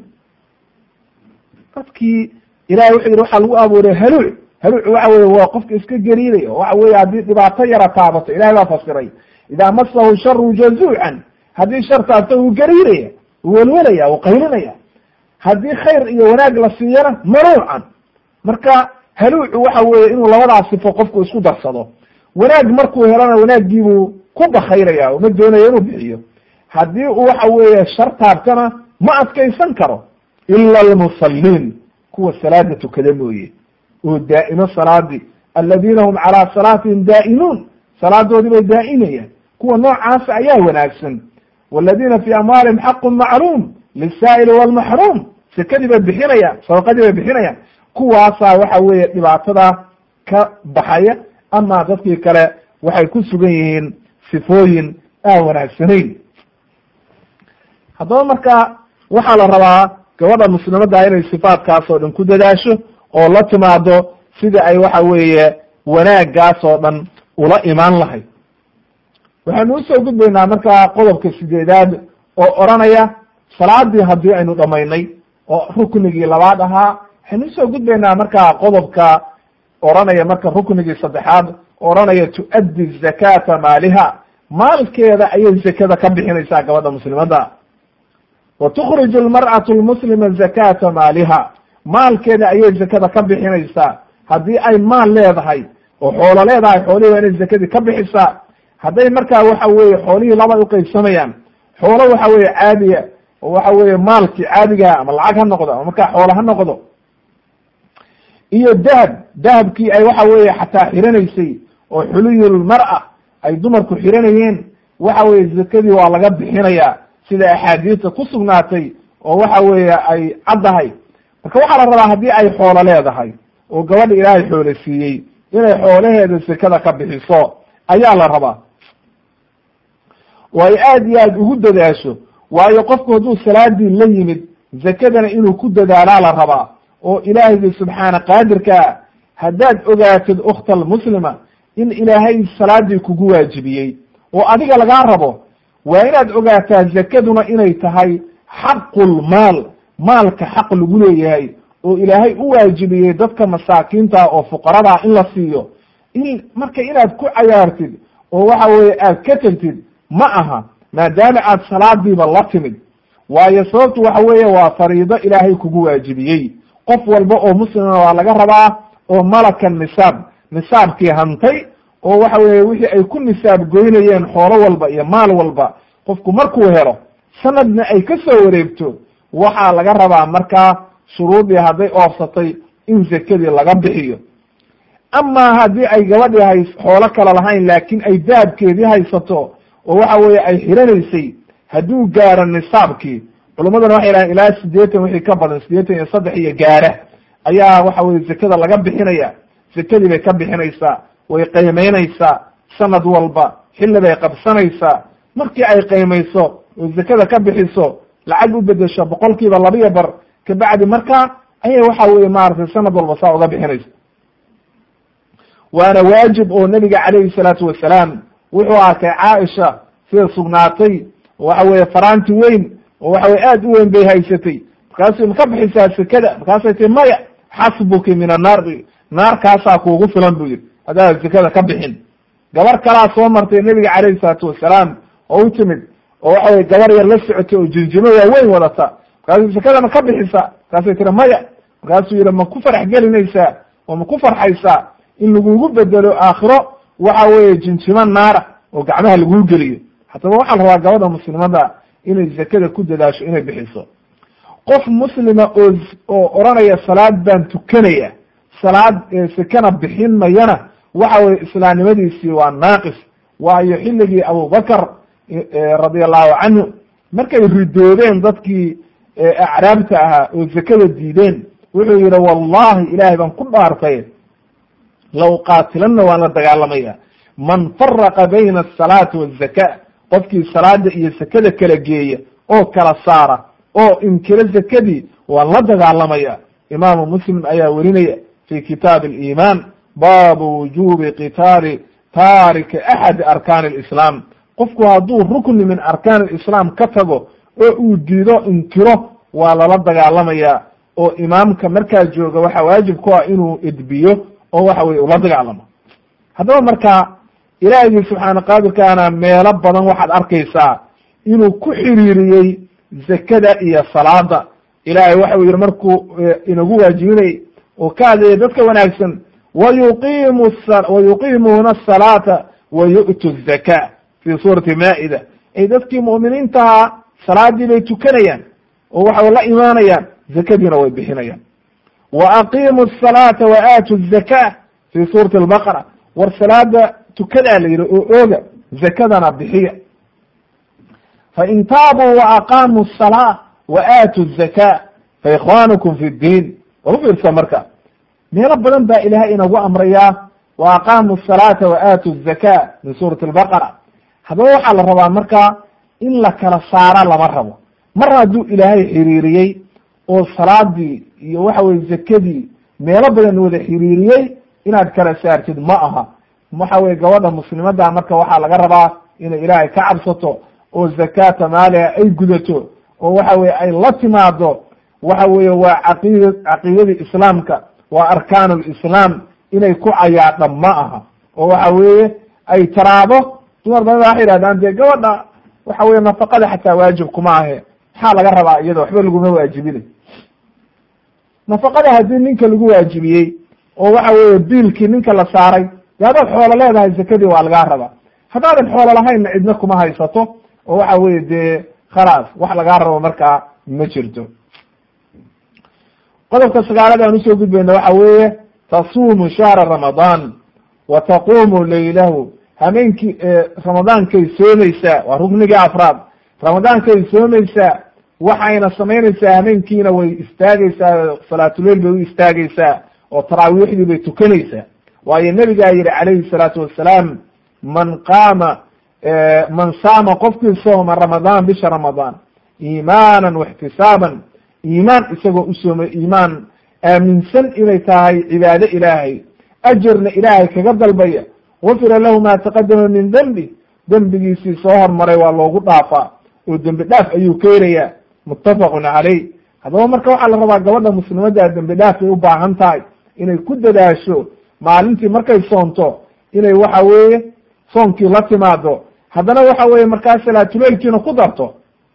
dadkii ilahay wuxuu yihi waxaa lagu abuuray haluuc haluuc waxa weye waa qofka iska gariiday oo waxa weye haddii dhibaato yara taabato ilahay baa fasiray ida masahu sharu jazuucan haddii shar taabto wuu gariiraya wuu welwelaya wuu qaylinaya haddii khayr iyo wanaag la siiyana manuucan marka haluucu waxa weeye inuu labadaas sifo qofku isku darsado wanaag markuu helana wanaaggiibuu ku bakayraya oo ma doonayo inuu bixiyo haddii uu waxa weeye shar taabtana ma adkaysan karo ila almusaliin kuwa salaada tukada mooye oo daa'imo salaadii aladiina hum calaa salaatihim daa'imuun salaadoodii bay daa'imayaan kuwa noocaasa ayaa wanaagsan waladiina fi amwaalihim xaqun macluum lisaa'ili walmaxruum sekadii bay bixinayaan sadaqadii bay bixinayaan kuwaasaa waxa weeye dhibaatada ka baxaya ama dadkii kale waxay ku sugan yihiin sifooyin aan wanaagsanayn haddaba marka waxaa la rabaa gabadha muslimadda inay sifaadkaas oo dhan ku dadaasho oo la timaado sida ay waxa weeye wanaaggaas oo dhan ula imaan lahayd waxaynu usoo gudbaynaa markaa qodobka sideedaad oo odranaya salaadii haddii aynu dhamaynay oo ruknigii labaad ahaa waxaynu usoo gudbaynaa markaa qodobka odranaya marka ruknigii saddexaad odhanaya tu'addi zakata maaliha maalkeeda ayay zakada ka bixinaysaa gabadha muslimadda wa tukhriju almar'atu lmuslima zakata maaliha maalkeeda ayay zakada ka bixinaysaa haddii ay maal leedahay oo xoolo leedahay xoolihii waa inay zakadii ka bixisaa hadday markaa waxa weeye xoolihii laba uqaybsamayaan xoolo waxa weeye caadiya oo waxa weeye maalkii caadigaha ama lacag ha noqdo ama markaa xoolo ha noqdo iyo dahab dahabkii ay waxa weeye xataa xiranaysay oo xuliyulmar'a ay dumarku xiranayeen waxa weeye zakadii waa laga bixinayaa sida axaadiista ku sugnaatay oo waxa weeye ay caddahay marka waxaa la rabaa haddii ay xoolo leedahay oo gabadha ilaahay xoolo siiyey inay xoolaheeda zakada ka bixiso ayaa la rabaa oo ay aad iyo aad ugu dadaasho waayo qofku hadduu salaadii la yimid zakadana inuu ku dadaalaa la rabaa oo ilaahaygi subxaana qaadirkaa haddaad ogaatid ukhta almuslima in ilaahay salaadii kugu waajibiyey oo adiga lagaa rabo waa inaad ogaataa zakaduna inay tahay xaqulmaal maalka xaq lagu leeyahay oo ilaahay u waajibiyey dadka masaakiinta oo fuqaradaa in la siiyo in marka inaad ku cayaartid oo waxa weeye aad ka tegtid ma aha maadaama aad salaadiiba la timid waayo sababtu waxa weeye waa fariido ilaahay kugu waajibiyey qof walba oo muslima waa laga rabaa oo malaka nisaab nisaabkii hantay oo waxa weeye wixii ay ku nisaab goynayeen xoolo walba iyo maal walba qofku markuu helo sanadna ay ka soo wareegto waxaa laga rabaa markaa shuruudii hadday oofsatay in zakadii laga bixiyo amaa haddii ay gabadhii hay xoolo kale lahayn laakiin ay dahabkeedii haysato oo waxa weeye ay xiranaysay hadduu gaaro nisaabkii culummaduna waxay dhahaen ilaa sideetan wixii ka badan sideetan iyo saddex iyo gaara ayaa waxa weye zakada laga bixinaya zakadii bay ka bixinaysaa way qiimeynaysaa sanad walba xilli bay qabsanaysaa markii ay qiimayso oo zakada ka bixiso lacag u bedesho boqol kiiba labiya bar kabacdi markaa ayay waxa weye maaragtay sanad walba saa uga bixinaysa waana waajib oo nebiga calayhi salaatu wasalaam wuxuu arkay caaisha sida sugnaatay oo waxa weye faraanti weyn oo waxa weye aad u weyn bay haysatay markaasuu ma ka bixisaa sekada markaasay tii maya xasbuki min annaar naarkaasaa kuugu filan buu yihi haddaad sekada ka bixin gabar kalaa soo martay nebiga calayhi salaatu wasalaam oo u timid oo waxa weye gabar yar la socotay oo jinjimo waaweyn wadata markaasuu zakada ma ka bixisa markaasay tiri maya markaasuu yihi ma ku farax gelinaysaa oo ma ku farxaysaa in lagugu bedelo aakhiro waxa weeye jinjimo naara oo gacmaha laguu geliyo haddaba waxaa la rabaa gabadha muslimada inay zakada ku dadaasho inay bixiso qof muslima oo oo odhanaya salaad baan tukanaya salaad sakana bixin mayana waxa weye islaamnimadiisii waa naaqis waayo xilligii abubakar radia allahu canhu markay ridoodeen dadkii acraabta ahaa oo zakada diideen wuxuu yihi wallahi ilaahay baan ku dhaartay law qaatilana waan la dagaalamaya man faraqa bayna asalaati wazaka qofkii salaada iyo zakada kala geeya oo kala saara oo inkiro zakadii waan la dagaalamaya imaamu muslim ayaa werinaya fi kitaab aliimaan baabu wujubi qitaali taariki axadi arkaani alislaam qofku hadduu rukni min arkaan alislaam ka tago oo uu diido inkiro waa lala dagaalamaya oo imaamka markaa jooga waxaa waajib ku ah inuu edbiyo oo waxa weye ula dagaalamo haddaba marka ilaahigii subxaana qaadirkaana meelo badan waxaad arkaysaa inuu ku xiriiriyey zakada iyo salaada ilaahay waxa uu yihi markuu inagu waajibinay oo ka hadlaya dadka wanaagsan wayuqimu wayuqimuuna asalaata wa yu'tu zaka fi suurati maa'ida ay dadkii mu'miniintaha salaadii bay tukanayaan oo waxay la imaanayaan zakadiina way bixinayaan wa aqimu asalaata wa aatu zaka fi suurati albaqara war salaada tukadaa la yidhi oo ooga zakadana bixiya fain taabuu wa aqaamuu asalaa wa aatu zaka fa ikhwanukum fi ddiin war u fiirsa marka meelo badan baa ilaahay inagu amrayaa wa aqaamu asalaata wa aatu zaka min suurati albaqara haddaba waxaa la rabaa marka in la kala saara lama rabo mar hadduu ilaahay xiriiriyey oo salaadii iyo waxa weye zakadii meelo badan wada xiriiriyey inaad kala saartid ma aha waxa weye gabadha muslimada marka waxaa laga rabaa inay ilaahay ka cabsato oo zakaata maaliha ay gudato oo waxa weye ay la timaado waxa weye waa caqid caqiidadii islaamka waa arkaan lislaam inay ku cayaadha ma aha oo waxa weeye ay taraado dumar badan waxay yihahdaan dee gabadha waxa weye nafaqada xataa waajib kuma ahe maxaa laga rabaa iyada waxba laguma waajibinay nafaqada haddii ninka lagu waajibiyey oo waxa weye biilkii ninka la saaray de haddaad xoolo leedahay zakadii waa lagaa rabaa haddaadan xoolo lahaynna cidna kuma haysato oo waxa weye dee khalaas wax lagaa rabo markaa ma jirto qodobka sagaalad aan usoo gudbayna waxa weeye tasuumu shahra ramadaan wa taquumu laylahu hameenkii ramadaankay soomaysaa waa ruknigii afraad ramadaankay soomaysaa waxayna samaynaysaa hameenkiina way istaagaysaa salaatuleil bay u istaagaysaa oo taraawiixdii bay tukanaysaa waayo nebigaa yihi calayhi salaatu wassalaam man qaama man saama qofkii sooma ramadaan bisha ramadaan iimaanan waxtisaaban iimaan isagoo u soomay iimaan aaminsan inay tahay cibaado ilaahay ajarna ilaahay kaga dalbaya gufira lahu ma taqadama min dembi dembigiisii soo hormaray waa loogu dhaafaa oo dembi dhaaf ayuu keenayaa muttafaqun caleyh haddaba marka waxaa la rabaa gabadha muslimadda dembi dhaaf bay u baahan tahay inay ku dadaasho maalintii markay soonto inay waxa weeye soonkii la timaado haddana waxa weeye markaa salaatuleilkiina ku darto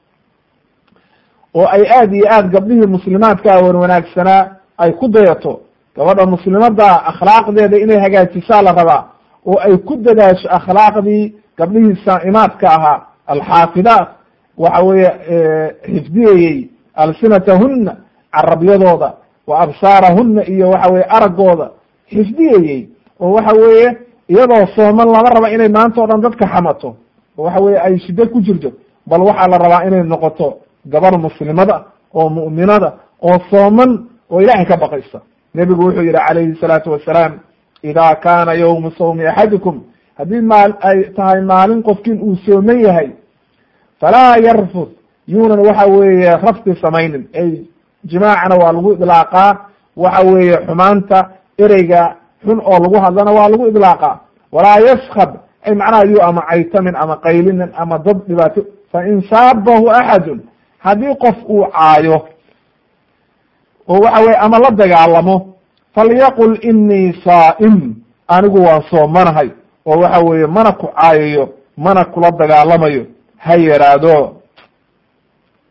oo ay aad iyo aad gabdhihii muslimaadka wan wanaagsanaa ay ku dayato gabadha muslimada akhlaaqdeeda inay hagaajisaa la rabaa oo ay ku dadaasho akhlaaqdii gabdhihii saa'imaadka ahaa alxaafidaat waxa weeye xifdiyayey alsinatahuna carabyadooda wa absaarahuna iyo waxa weye araggooda xifdiyayey oo waxa weeye iyadoo sooman lama raba inay maanta o dhan dadka xamato oo waxa weye ay shiddo ku jirto bal waxaa la rabaa inay noqoto gabar muslimada oo mu'minada oo sooman oo ilaahay ka baqaysa nebigu wuxuu yihi calayhi salaatu wasalaam ida kaana yawmu sawmi axadikum haddii maal ay tahay maalin qofkin uu sooman yahay falaa yarfud yuunan waxa weeye rafti samaynin ay jimaacana waa lagu idlaaqaa waxa weeye xumaanta ereyga xun oo lagu hadlana waa lagu idlaaqaa walaa yaskab ay macnaha yu ama caytamin ama qaylinin ama dad dhibaato fain saabahu axadun haddii qof uu caayo oo waxa weye ama la dagaalamo falyaqul inii saa'im anigu waan soomanahay oo waxa weeye mana ku caayayo mana kula dagaalamayo ha yaraado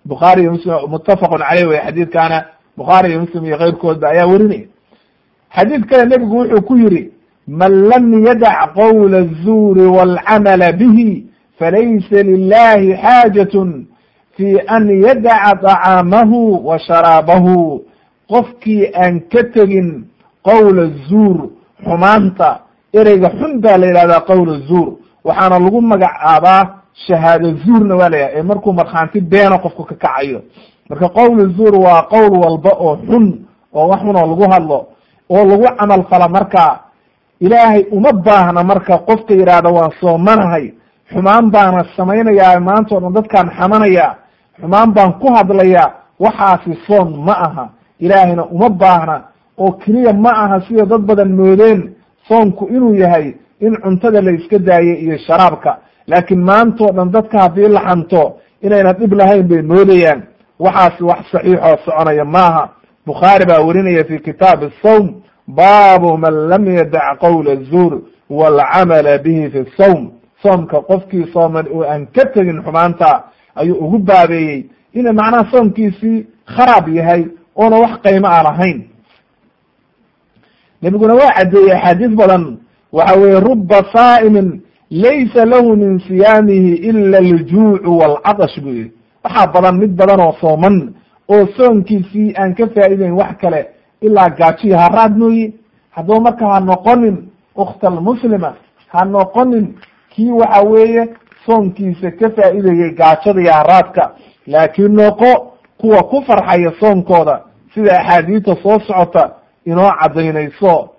bukhaari iyo muslim muttafaqun caleyh wey xadiidkaana bukhaari iyo muslim iyo keyrkoodba ayaa werinaya xadiid kale nebigu wuxuu ku yidhi man lam yadac qowla الzuuri wاlcamala bihi falaysa lilahi xaajatun fi an yadaca طacaamahu wa sharaabahu qofkii aan ka tegin qowla zuur xumaanta ereyga xun baa la yidhahdaa qowla zuur waxaana lagu magacaabaa shahaado zuurna waa la yidhahda ee markuu markhaanti beena qofku ka kacayo marka qowla zuur waa qowl walba oo xun oo wax xun oo lagu hadlo oo lagu camal fala marka ilaahay uma baahna marka qofka yidhaahda waan soomanahay xumaan baana samaynayaa maanta o dhan dadkaan xamanaya xumaan baan ku hadlaya waxaasi soon ma aha ilaahayna uma baahna oo keliya ma aha sida dad badan moodeen soonku inuu yahay in cuntada la iska daayo iyo sharaabka laakiin maantao dhan dadka haddii la xanto inayna dhib lahayn bay moodayaan waxaasi wax saxiixoo soconaya maaha bukhaari baa werinaya fi kitaabi asawm baabu man lam yadac qowla zuur waalcamala bihi fi sawm soomka qofkii sooman oo aan ka tegin xumaanta ayuu ugu baabeeyey ina macnaha soomkiisii kharaab yahay oona wax qaymo a lahayn nebiguna waa caddeeyey axaadiis badan waxa weeye ruba saa'imin laysa lahu min siyaamihi ila aljuucu waalcatash buu yihi waxaa badan mid badan oo sooman oo soonkiisii aan ka faa'ideyn wax kale ilaa gaajiyo haraad mooye haddaba marka ha noqonin ukhta almuslima ha noqonin kii waxa weeye soonkiisa ka faa'iidayay gaajada iyo haraadka laakiin noqo kuwa ku farxaya soonkooda sida axaadiista soo socota inoo caddaynayso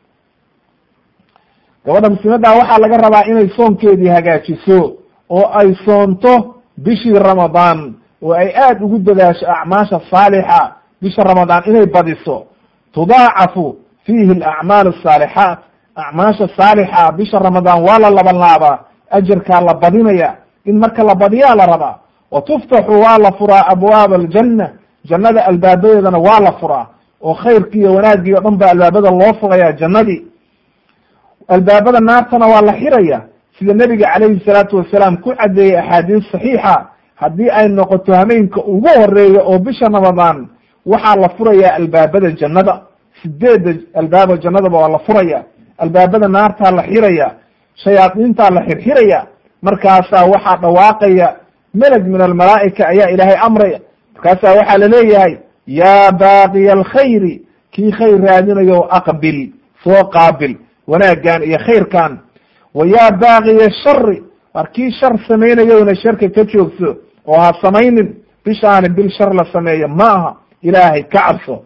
gabadha muslimadda waxaa laga rabaa inay soonkeedii hagaajiso oo ay soonto bishii ramadaan oo ay aad ugu dadaasho acmaasha saalixa bisha ramadaan inay badiso tudaacafu fiihi alacmaal asaalixaat acmaasha saalixa bisha ramadaan waa la laban laabaa ajarkaa la badinaya in marka la badiyaa la rabaa wa tuftaxu waa la furaa abwaab aljanna jannada albaabadeedana waa la furaa oo khayrkii iyo wanaaggii o dhan ba albaabada loo furaya jannadii albaabada naartana waa la xiraya sida nebiga calayhi salaatu wasalaam ku caddeeyey axaadiis saxiixa haddii ay noqoto hameenka ugu horeeya oo bisha ramadaan waxaa la furayaa albaabada jannada sideedda albaaba jannadaba waa la furaya albaabada naartaa la xiraya shayaadiintaa la xirxiraya markaasaa waxaa dhawaaqaya meleg min almalaa'ika ayaa ilaahay amraya markaasaa waxaa laleeyahay yaa baaqiya alkhayri kii khayr raadinayo aqbil soo qaabil wanaaggan iyo khayrkan wa yaa baaqiya shari war kii shar samaynayona sharka ka joogso oo ha samaynin bishaani bil shar la sameeyo ma aha ilaahay ka cabso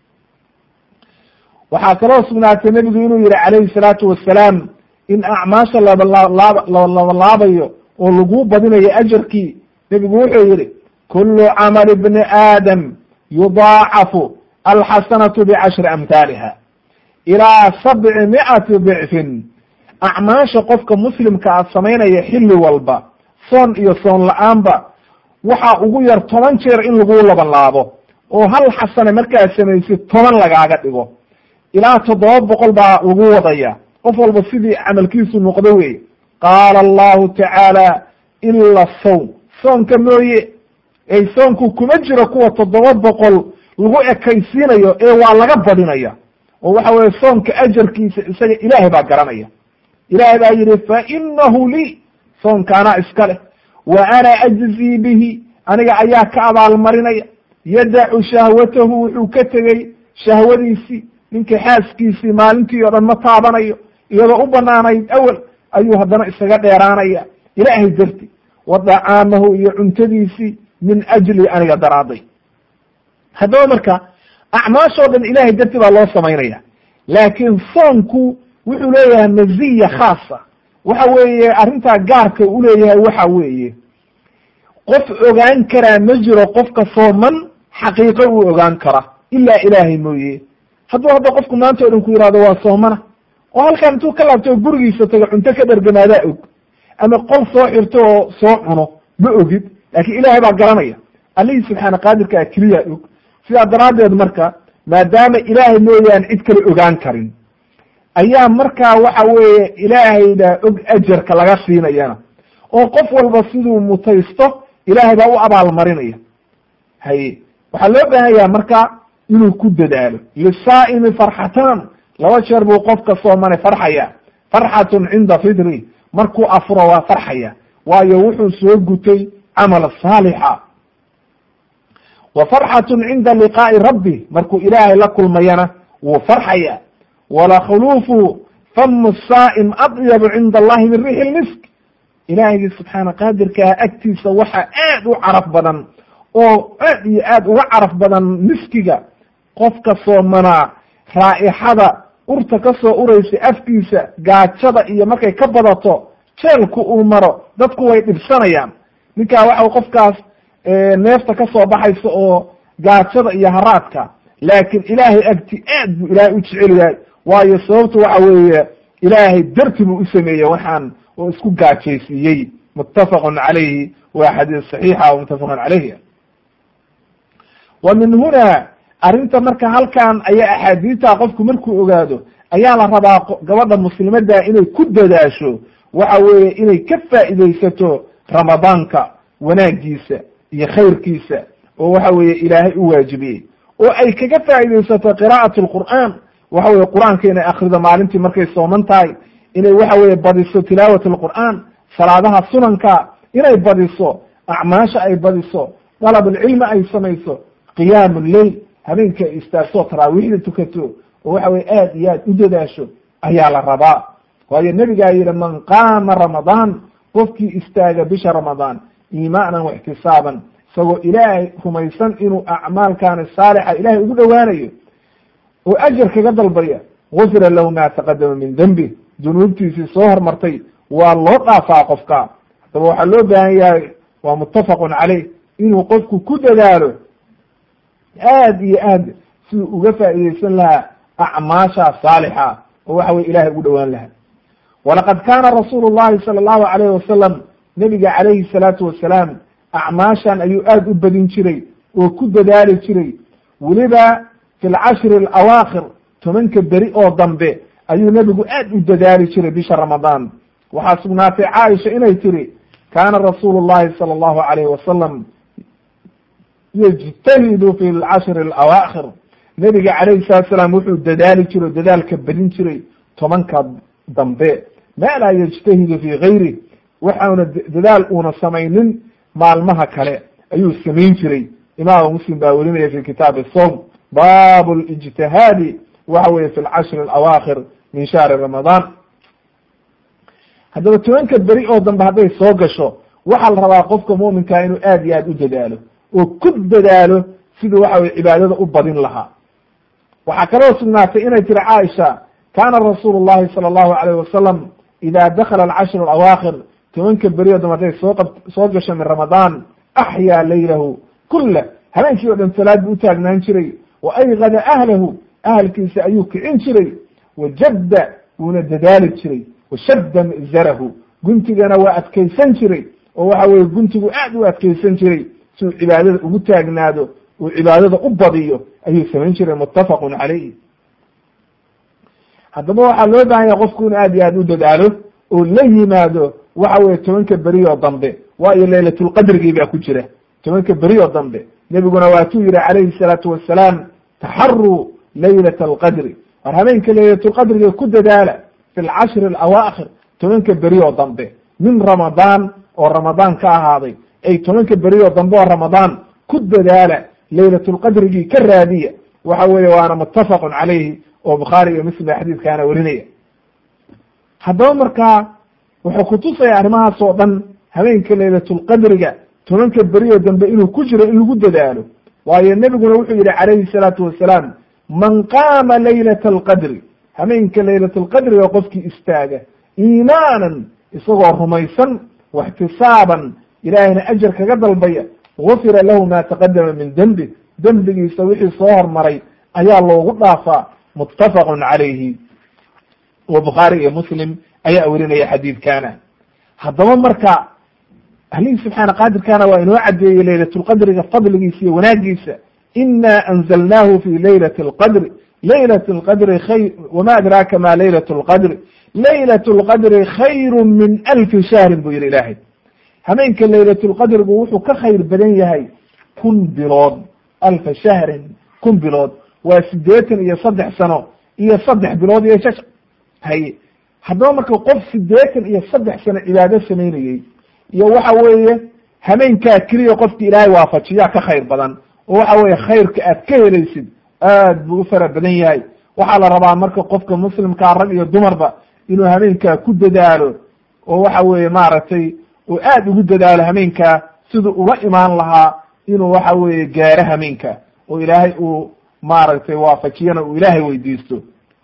waxaa kaloo sugnaatay nebigu inuu yihi calayhi salaatu wasalaam in acmaasha labalaabayo oo laguu badinayo ajarkii nebigu wuxuu yihi kulu camali bni aadam yudaacafu alxasanatu bicashri amhaaliha ilaa sabci mi'ati dicfin acmaasha qofka muslimka a samaynaya xilli walba soon iyo soon la-aanba waxaa ugu yar toban jeer in laguu laban laabo oo hal xasane markaad samaysid toban lagaaga dhigo ilaa toddoba boqol baa lagu wadaya qof walba sidii camalkiisu noqdo wey qaala allahu tacaala ila sawm soonka mooye ey soonku kuma jiro kuwa toddoba boqol lagu ekaysiinayo ee waa laga badinaya oo waxa weye soonka ajarkiisa isaga ilaahay baa garanaya ilaahay baa yihi fa inahu lii soonka anaa iska leh wa ana ajzii bihi aniga ayaa ka abaalmarinaya yadacu shahwatahu wuxuu ka tegey shahwadiisii ninkii xaaskiisii maalintii o dhan ma taabanayo iyadoo u banaanayd awel ayuu haddana isaga dheeraanaya ilaahay darti wa dacaamahu iyo cuntadiisii min ajli aniga daraaday haddaba marka acmaashoo dhan ilahay darti baa loo samaynaya laakiin soonku wuxuu leeyahay maziya khaasa waxa weeye arrintaa gaarka u leeyahay waxa weeye qof ogaan karaa ma jiro qofka sooman xaqiiqo uu ogaan kara ilaa ilaahay mooye hadduu hadda qofku maanta o dhan ku yihahdo waa soomana oo halkaan intuu ka laabto gurigiisa tago cunto ka dhergamaadaa og ama qol soo xirto oo soo cuno ma ogid laakiin ilaahay baa garanaya allihii subxaana qaadirkaa keliya og sidaa daraaddeed marka maadaama ilaahay mooyaan cid kale ogaan karin ayaa markaa waxa weeye ilaahayda og ajarka laga siinayana oo qof walba siduu mutaysto ilaahay baa u abaalmarinaya haye waxaa loo baahan yaha marka inuu ku dadaalo lisaa'imi farxatan laba jeer buu qofka soomane farxaya farxatun cinda fitri markuu afuro waa farxaya waayo wuxuu soo gutay camal saalixa wa farxatun cinda liqaa'i rabbi markuu ilaahay la kulmayana wuu farxaya walakhuluufu famu saa'im adyabu cinda allahi min riixi lmisk ilaahigii subxaana qaadirkaa agtiisa waxaa aad u caraf badan oo aad iyo aad uga caraf badan miskiga qofka soomanaa raa'ixada urta ka soo uraysa afkiisa gaajada iyo markay ka badato jeelku uu maro dadku way dhibsanayaan ninkaa waxa qofkaas neefta ka soo baxaysa oo gaajada iyo haraadka laakiin ilaahay agti aad buu ilaahay u jecel yahay waayo sababtu waxa weeye ilaahay darti buu u sameeyey waxaan oo isku gaajaysiiyey muttafaqun calayhi waa xadiis saxiixa o muttafaqun calayhi wa min huna arrinta marka halkan ayaa axaadiista qofku markuu ogaado ayaa la rabaa gabadha muslimadda inay ku dadaasho waxa weeye inay ka faa'iidaysato ramadaanka wanaagiisa iyo khayrkiisa oo waxa weeye ilaahay u waajibiyey oo ay kaga faa'iidaysato qiraa'at alqur'aan waxa weye qur-aanka inay akrido maalintii markay sooman tahay inay waxa weye badiso tilaawat alqur'aan salaadaha sunanka inay badiso acmaasha ay badiso dalabulcilmi ay samayso qiyaamu lleil habeenka ay istaagto taraawiixda tukato oo waxa weye aad iyo aad u dadaasho ayaa la rabaa waayo nebigaa yihi man qaama ramadaan qofkii istaaga bisha ramadaan iimaanan waxtisaaban isagoo ilaahay rumaysan inuu acmaalkaani saalixa ilahay ugu dhowaanayo oo ajar kaga dalbaya gufira lahu ma taqadama min dembi dunuubtiisii soo hormartay waa loo dhaafaa qofka haddaba waxaa loo baahan yahay waa muttafaqun caleyh inuu qofku ku dadaalo aad iyo aad siduu uga faa'iidaysan lahaa acmaasha saalixa oo waxa weye ilahay ugu dhowaan lahaa walaqad kaana rasuulu llahi sala allahu alayhi wasalam nebiga calayhi salaatu wasalaam acmaashan ayuu aad u badin jiray oo ku dadaali jiray weliba fi lcashri alawaakhir tobanka beri oo dambe ayuu nebigu aad u dadaali jiray bisha ramadaan waxaa sugnaatay caaisha inay tiri kaana rasuulu llahi sala allahu alayhi wasalam yajtahidu fi lcashri alawaakhir nebiga calayhi salatu salaam wuxuu dadaali jiray o dadaalka badin jiray tobanka dambe ma laa yajtahidu fi gayri waxauna dadaal uuna samaynin maalmaha kale ayuu samayn jiray imaamu muslim baa werinaya fi kitaabi som baabu lijtihaadi waxa weye fi lcashri alawaakhir min shahri ramadaan haddaba tobanka beri oo dambe hadday soo gasho waxaa la rabaa qofka muminkaa inuu aad iyo aad u dadaalo oo ku dadaalo siduu waxa weye cibaadada u badin lahaa waxaa kaloo sugnaatay inay tiri caaisha kaana rasuulu llahi sala allahu alayh wasalam ida dakala alcashru alawaakhir tobanka beri oo dambe hadday soo qab soo gasho min ramadaan axyaa laylahu kula habeenkii o dhan salaad buu utaagnaan jiray wa aygada ahlahu ahalkiisa ayuu kicin jiray wajadda wuuna dadaali jiray washadda mizarahu guntigana waa adkaysan jiray oo waxa weye guntigu aad u adkaysan jiray si uu cibaadada ugu taagnaado uu cibaadada u badiyo ayuu samayn jiray muttafaqun calayh haddaba waxaa loo bahan yahay qofku inu aad iyo aad u dadaalo oo la yimaado waxa weye tobanka beri oo dambe waayo laylatulqadrigii baa ku jira tobanka beri oo dambe nebiguna waatuu yihi calayhi salaatu wasalaam taxaruu laylat alqadri war habeenka laylatulqadriga ku dadaala fi lcashri alawaakhir tobanka beri oo dambe min ramadaan oo ramadaan ka ahaaday ay tobanka beri oo dambe oo ramadaan ku dadaala laylatulqadrigii ka raadiya waxa weeye waana muttafaqun calayhi oo bukhaari iyo muslim baa xadiiskaana werinaya haddaba markaa wuxuu kutusaya arrimahaas oo dhan habeenka laylatulqadriga tobanka beri oo dambe inuu ku jiro in lagu dadaalo waayo nebiguna wuxuu yihi calayhi salaatu wasalaam man qaama laylata alqadri habeenka laylatulqadriga qofkii istaaga iimaanan isagoo rumaysan waxtisaaban ilaahayna ajar kaga dalbaya gufira lahu ma taqadama min dembi dembigiisa wixii soo hormaray ayaa loogu dhaafaa muttafaqun calayhi wa bukhaari iyo muslim ayaa werinaya xadiidkana haddaba marka ahlihii subxaana qaadirkana waa inoo cadeeyey laylatulqadriga fadligiisa iyo wanaagiisa ina anzalnahu fi laylati alqadri laylat lqadri khayr wama adraaka ma laylat lqadri laylat lqadri khayru min alfi shahrin buu yihi ilaahay habeenka laylatulqadrigu wuxuu ka khayr badan yahay kun bilood alfa shahrin kun bilood waa siddeetan iyo saddex sano iyo saddex bilood iyo shash haye haddaba marka qof siddeetan iyo saddex sano cibaado samaynayey iyo waxa weeye hameenkaa keliya qofki ilaahay waafajiyaa ka khayr badan oo waxa weeye khayrka aad ka helaysid aad buu u fara badan yahay waxaa la rabaa marka qofka muslimkaa rag iyo dumarba inuu hameenkaa ku dadaalo oo waxa weeye maaragtay uu aad ugu dadaalo hameenkaa siduu ula imaan lahaa inuu waxa weeye gaaro hameenka oo ilaahay uu maaragtay waafajiyana uu ilaahay weydiisto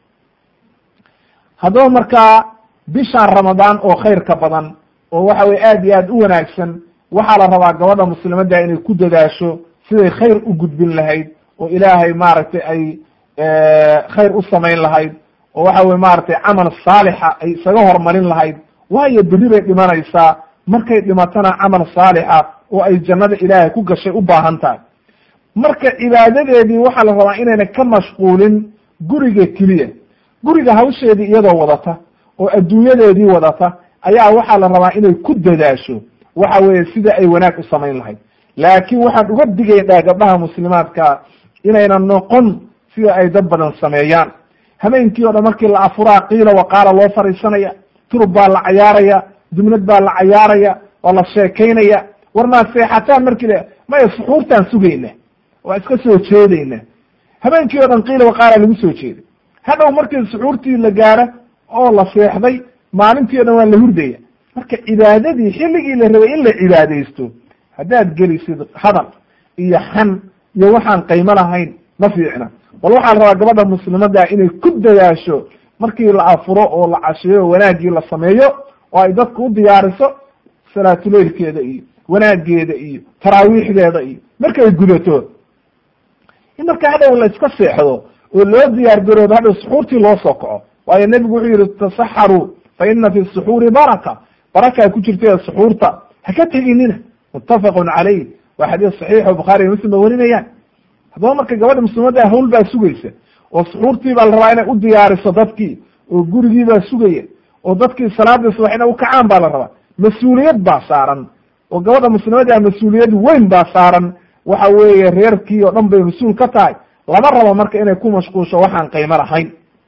haddaba markaa bishaan ramadaan oo khayrka badan oo waxa weye aad iyo aad u wanaagsan waxaa la rabaa gabadha muslimadda inay ku dadaasho siday khayr u gudbin lahayd oo ilaahay maaragtay ay khayr u samayn lahayd oo waxa weye maaragtay camal saalixa ay isaga hormarin lahayd waayo berri bay dhimanaysaa markay dhimatana camal saalixa oo ay jannada ilaahay ku gashay u baahan tahay marka cibaadadeedii waxaa la rabaa inayna ka mashquulin guriga keliya guriga hawsheedii iyadoo wadata oo adduunyadeedii wadata ayaa waxaa la rabaa inay ku dadaasho waxa weeye sida ay wanaag u samayn lahayd laakiin waxaan uga digaynaa gabdhaha muslimaadka inayna noqon sida ay dad badan sameeyaan hameenkii o dhan markii la afuraa qiila waqaala loo fariisanaya turub baa la cayaaraya jumlad baa la cayaaraya waa la sheekaynaya war maa seexataan markii la maya suxuurtaan sugayna waa iska soo jeedayna habeenkii o dhan qiila waqaala lagu soo jeeday hadhow markii suxuurtii la gaaro oo la seexday maalintii o dhan waa la hurdaya marka cibaadadii xilligii la rabay in la cibaadaysto haddaad gelisid hadal iyo xan iyo waxaan qaymo lahayn ma fiicna bal waxaa la rabaa gabadha muslimadda inay ku dadaasho markii la afuro oo la casheeyo wanaaggii la sameeyo oo ay dadku u diyaariso salaatuleylkeeda iyo wanaageeda iyo taraawiixdeeda iyo markay gudato in marka hadhow la iska seexdo oo loo diyaar garoodo hadhow suxuurtii loo soo kaco waayo nebigu wuxuu yihi tasaxaruu fa ina fi suxuuri baraka barakaa ku jirta suxuurta ha ka teginina muttafaqun calayh waa xadiis saxiixo bukhaari iyo muslim ba warinayaan haddaba marka gabadha muslimadda hawl baa sugaysa oo suxuurtii baa la rabaa inay u diyaariso dadkii oo gurigii baa sugaya oo dadkii salaadii subax inay ukacaan baa la rabaa mas-uuliyad baa saaran oo gabadha muslimadda mas-uuliyad weyn baa saaran waxa weeye reerkii oo dhan bay mas-uul ka tahay lama rabo marka inay ku mashquulsho waxaan qaymo lahayn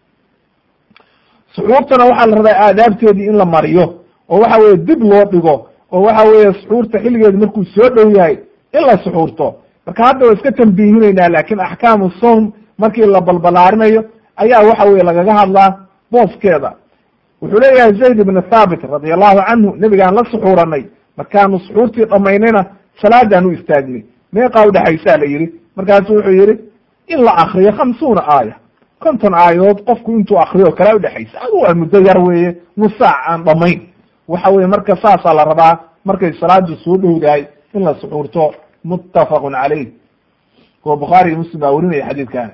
suxuurtana waxaa la rabaa aadaabteedii in la mariyo oo waxa weye dib loo dhigo oo waxa weeye suxuurta xilligeedu markuu soo dhow yahay in la suxuurto marka hadda waa iska tambiihinaynaa laakin axkaamu sawm markii la balbalaarinayo ayaa waxa weye lagaga hadlaa booskeeda wuxuu leeyahay zayd ibn thaabit radi allahu canhu nebigaan la suxuuranay markaanu suxuurtii dhamaynayna salaadaan u istaagnay meeqaa udhexaysaa la yidhi markaasu wuxuu yihi in la akriyo khamsuuna aaya konton aayadood qofku intuu akriyo kalaa udhexaysa adu waa muddo yar weeye nus saac aan dhamayn waxa weye marka saasaa la rabaa markay salaadu soo dhowdahay in la suxuurto muttafaqun calayh kuwa bukhaari iyo muslim baa werinaya xadiidkan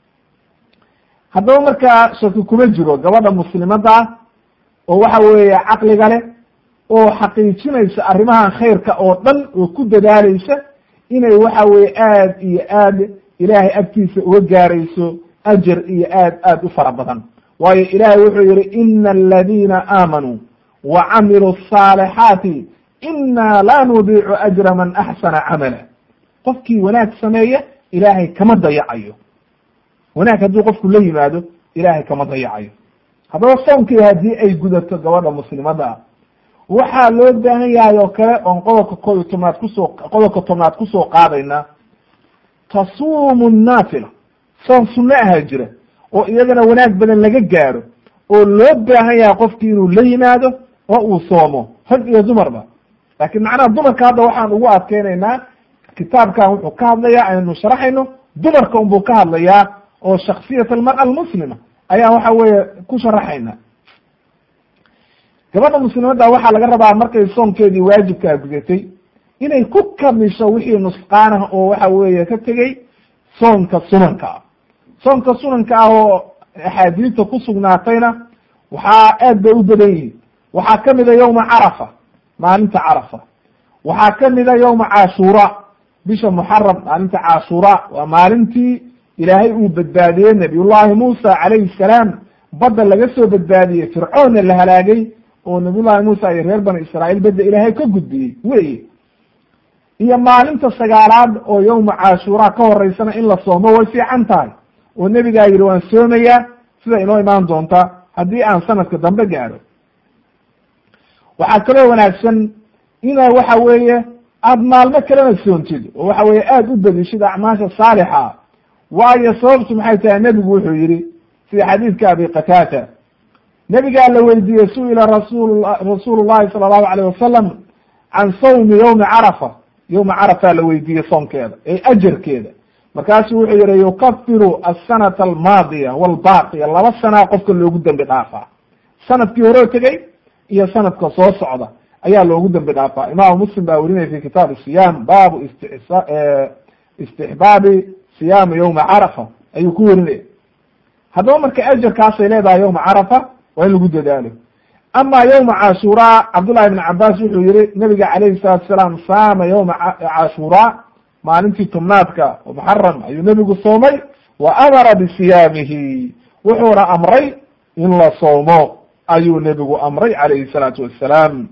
haddaba markaa shaki kuma jiro gabadha muslimadda oo waxa weeye caqliga leh oo xaqiijinaysa arrimahan khayrka oo dhan oo ku dadaalaysa inay waxa weye aad iyo aad ilaahay agtiisa uga gaarayso ajar iyo aad aad u fara badan waayo ilaahay wuxuu yihi ina aladiina aamanuu wa camiluu asaalixaati inaa laa nudiicu ajra man axsana camala qofkii wanaag sameeya ilaahay kama dayacayo wanaag hadduu qofku la yimaado ilaahay kama dayacayo haddaba soomkii haddii ay gudato gabadha muslimadda ah waxaa loo baahan yahay oo kale oon qodobka koob iyo tobnaad kusoo qodobka tobnaad kusoo qaadayna tasuumu naafila soom sunno aha jira oo iyadana wanaag badan laga gaaro oo loo baahan yahay qofkii inuu la yimaado oo uu soomo rag iyo dumarba laakiin macnaha dumarka hadda waxaan ugu adkeynaynaa kitaabkan wuxuu ka hadlayaa aynu sharaxayno dumarka unbuu ka hadlayaa oo shaksiyat almar'a almuslima ayaan waxa weeye ku sharaxayna gabadha muslimadda waxaa laga rabaa markay soomkeedii waajibkaa gudatay inay ku kamisho wixii nusqaanah oo waxa weeye ka tegey soomka sunanka ah soomka sunanka ah oo axaadiista ku sugnaatayna waxaa aad bay u badan yihiin waxaa kamida yowma carafa maalinta carafa waxaa kamida yowma cashuura bisha muxaram maalinta cashuura waa maalintii ilaahay uu badbaadiyey nabiyullahi muusa calayhi salaam badda laga soo badbaadiyey fircoonna la halaagay oo nabiyullahi muusa iyo reer bani israa'iil badda ilaahay ka gudbiyey weye iyo maalinta sagaalaad oo yowma cashuura ka horeysana in la soomo way fiican tahay oo nebigaa yidhi waan soomayaa sida inoo imaan doonta haddii aan sanadka dambe gaadho waxaa kaloo wanaagsan ina waxa weeye aada maalmo kalena soontid oo waxa weye aada u bedishid acmaasha saalixa waayo sababtu maxay tahay nebigu wuxuu yihi sida xadiidka abi qataata nebigaa la weydiiyey su-ila rasul rasuulu llahi sala allahu alayh wasalam can sawmi yowmi carafa yowma carafa la weydiiyey soomkeeda ee ajarkeeda markaasuu wuxuu yihi yukafiru asanata almaadiya walbaaqiya laba sanaa qofka loogu dembi dhaafaa sanadkii horeo tegey iyo sanadka soo socda ayaa loogu dembi dhaafaa imaamu muslim baa werinaya fi kitaabi siyam baabu istisa istixbaabi siyaami yowma carafa ayuu ku werinaya haddaba marka ajarkaasay leedahay yowma carafa waa in lagu dadaalo ama yowma cashuraa cabdullahi ibn cabaas wuxuu yihi nabiga calayhi salaatu salaam saama yowma cashuraa maalintii tobnaadka oo muxaram ayuu nebigu soomay wa amara bisiyaamihi wuxuuna amray in la soomo ayuu nebigu amray calayhi salaatu wassalaam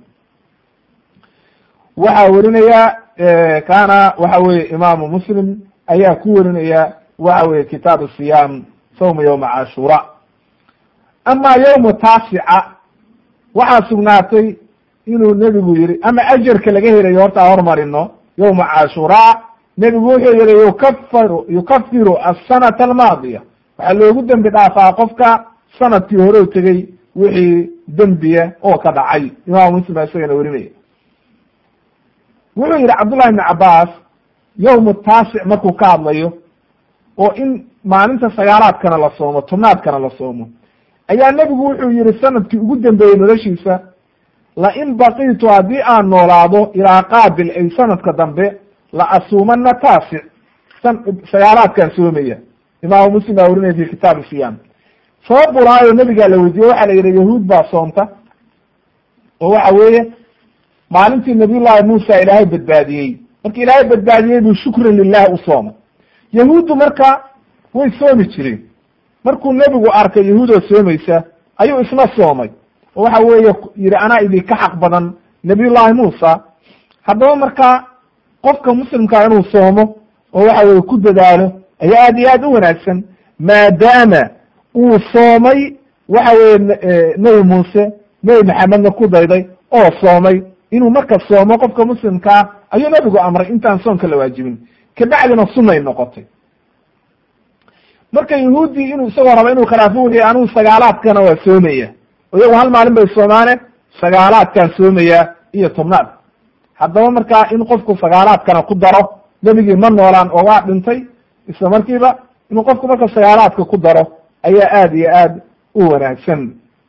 waxaa werinaya kana waxa weye imaamu muslim ayaa ku werinaya waxa weye kitaabu siyaam sawma yowma cashura ama yowma taasica waxaa sugnaatay inuu nebigu yihi ama ajarka laga helayo horta hormarino yowma cashuraa nebigu wuxuu yihi yukafaru yukafiru asanata almaadiya waxaa loogu dembi dhaafaa qofka sanadkii hore tegey wixii dembiya oo ka dhacay imaamu muslim baa isagana werinaya wuxuu yihi cabdullahi ibn cabaas yowmu taasic markuu ka hadlayo oo in maalinta sagaalaadkana la soomo tobnaadkana la soomo ayaa nebigu wuxuu yihi sanadkii ugu dambeeyey noloshiisa la in baqitu haddii aan noolaado ilaa qaabil ay sanadka dambe la asuumana taasic sagaalaadkaan soomaya imaamu muslim baa werinaya fi kitaabi siyam sabab buu lahaayo nebigaa la weydiiye waxaa la yidhi yahuud baa soomta oo waxa weeye maalintii nabiyullahi muusa ilaahay badbaadiyey marka ilaahay badbaadiyey buu shukran lilah u soomay yahuuddu marka way soomi jireen markuu nebigu arkay yahuudoo soomaysa ayuu isna soomay oo waxa weeye yihi anaa idinka xaq badan nabiyullahi muusa haddaba marka qofka muslimkaa inuu soomo oo waxa weye ku dadaalo ayaa aad iyo aad u wanaagsan maadaama uu soomay waxa weye nebi muuse nebi maxamedna ku dayday oo soomay inuu marka soomo qofka muslimkaa ayuu nebigu amray intaan soonka la waajibin kabacdina sunay noqotay marka yahuuddii inuu isagoo raba inuu khilaafo wixii anugu sagaalaadkana waa soomaya oo iyagu hal maalin bay soomaane sagaalaadkaan soomaya iyo tobnaad haddaba markaa in qofku sagaalaadkana ku daro nebigii ma noolaan oo waa dhintay isla markiiba inuu qofku marka sagaalaadka ku daro ayaa aada iyo aad u wanaagsan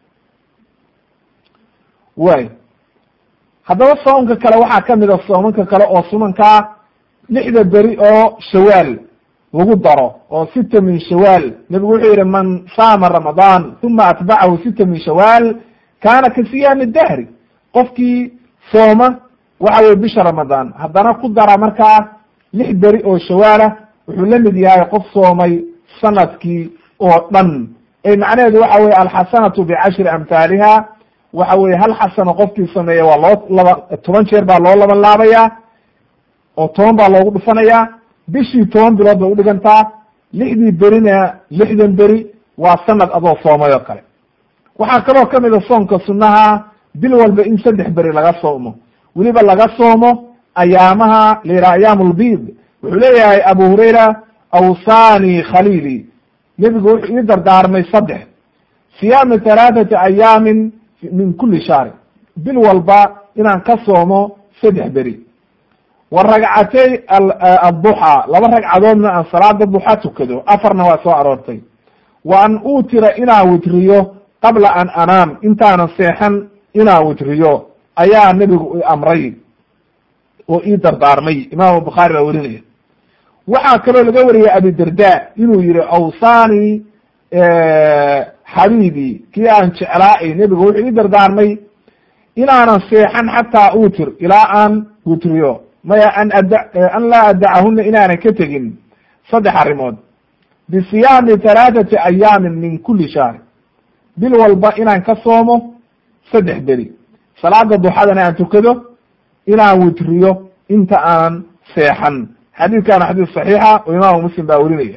way haddaba soomka kale waxaa kamid a soomanka kale oo sunankaa lixda beri oo shawaal lagu daro oo sita min shawaal nebigu wuxuu yihi man saama ramadaan uma atbacahu sita min shawaal kaana ka siyaami dahri qofkii sooma waxa weye bisha ramadaan haddana ku dara markaa lix beri oo shawaalah wuxuu la mid yahay qof soomay sanadkii oo dhan ee macnaheedu waxa weye alxasanatu bicashri amhaaliha waxa weye hal xasano qofkii sameeya waa loo laba toban jeer baa loo laban laabayaa oo toban baa loogu dhufanayaa bishii toban bilood bay udhigantaa lixdii berina lixdan beri waa sanad adoo soomay oo kale waxaa kaloo kamid a soomka sunnaha bil walba in saddex beri laga soomo weliba laga soomo ayaamaha la yidhaha ayaam lbid wuxuu leeyahay abu hurayra awsani khaliili nebigu wuxuu ii dardaarmay saddex siyaami halaathati ayaamin min kuli shahri bil walba inaan ka soomo saddex beri wa ragcatay adduxa laba ragcadoodna aan salaada duxa tukado afarna waa soo aroortay wa an uutira inaan witriyo qabla an anaam intaanan seexan inaan witriyo ayaa nebigu i amray oo ii dardaarmay imaamu bukhaari baa werinaya waxaa kaloo laga wariyay abidarda inuu yihi awsani xabiibi kii aan jeclaay nebigu wuxuu ii dardaarmay inaanan seexan xataa utir ilaa aan witriyo maya an ada an laa adacahuna inaanan ka tegin saddex arrimood bisiyaami halaathati ayaamin min kuli shahr bil walba inaan ka soomo saddex beri salaada duxadana aan tukado inaan witriyo inta aanan seexan xadiidkana xadiis saxiixa oo imaamu muslim baa werinaya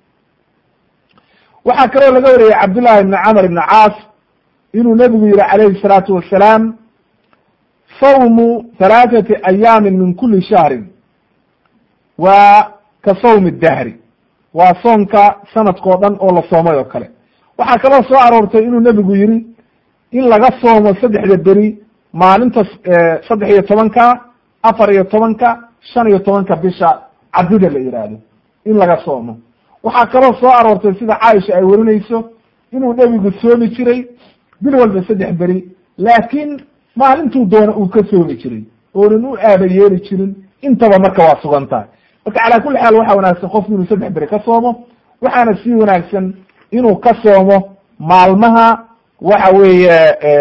waxaa kaloo laga wariyey cabdullahi ibni camr ibni caas inuu nebigu yihi calayhi salaatu wasalaam sawmu halaathati ayaamin min kuli shahrin waa ka sawmi dahri waa soonka sanadkao dhan oo la soomay oo kale waxaa kaloo soo aroortay inuu nebigu yihi in laga soomo saddexda beri maalinta saddex iyo tobanka afar iyo tobanka shan iyo tobanka bisha cabdida la yidhaahdo in laga soomo waxaa kaloo soo aroortay sida caaisha ay werinayso inuu nebigu soomi jiray bil walba saddex beri laakiin maalintuu doona uu ka soomi jiray oonan u aaba yeeli jirin intaba marka waa sugan tahay marka calaa kulli xaal waxaa wanaagsan qofku inuu saddex beri ka soomo waxaana sii wanaagsan inuu ka soomo maalmaha waxa weeye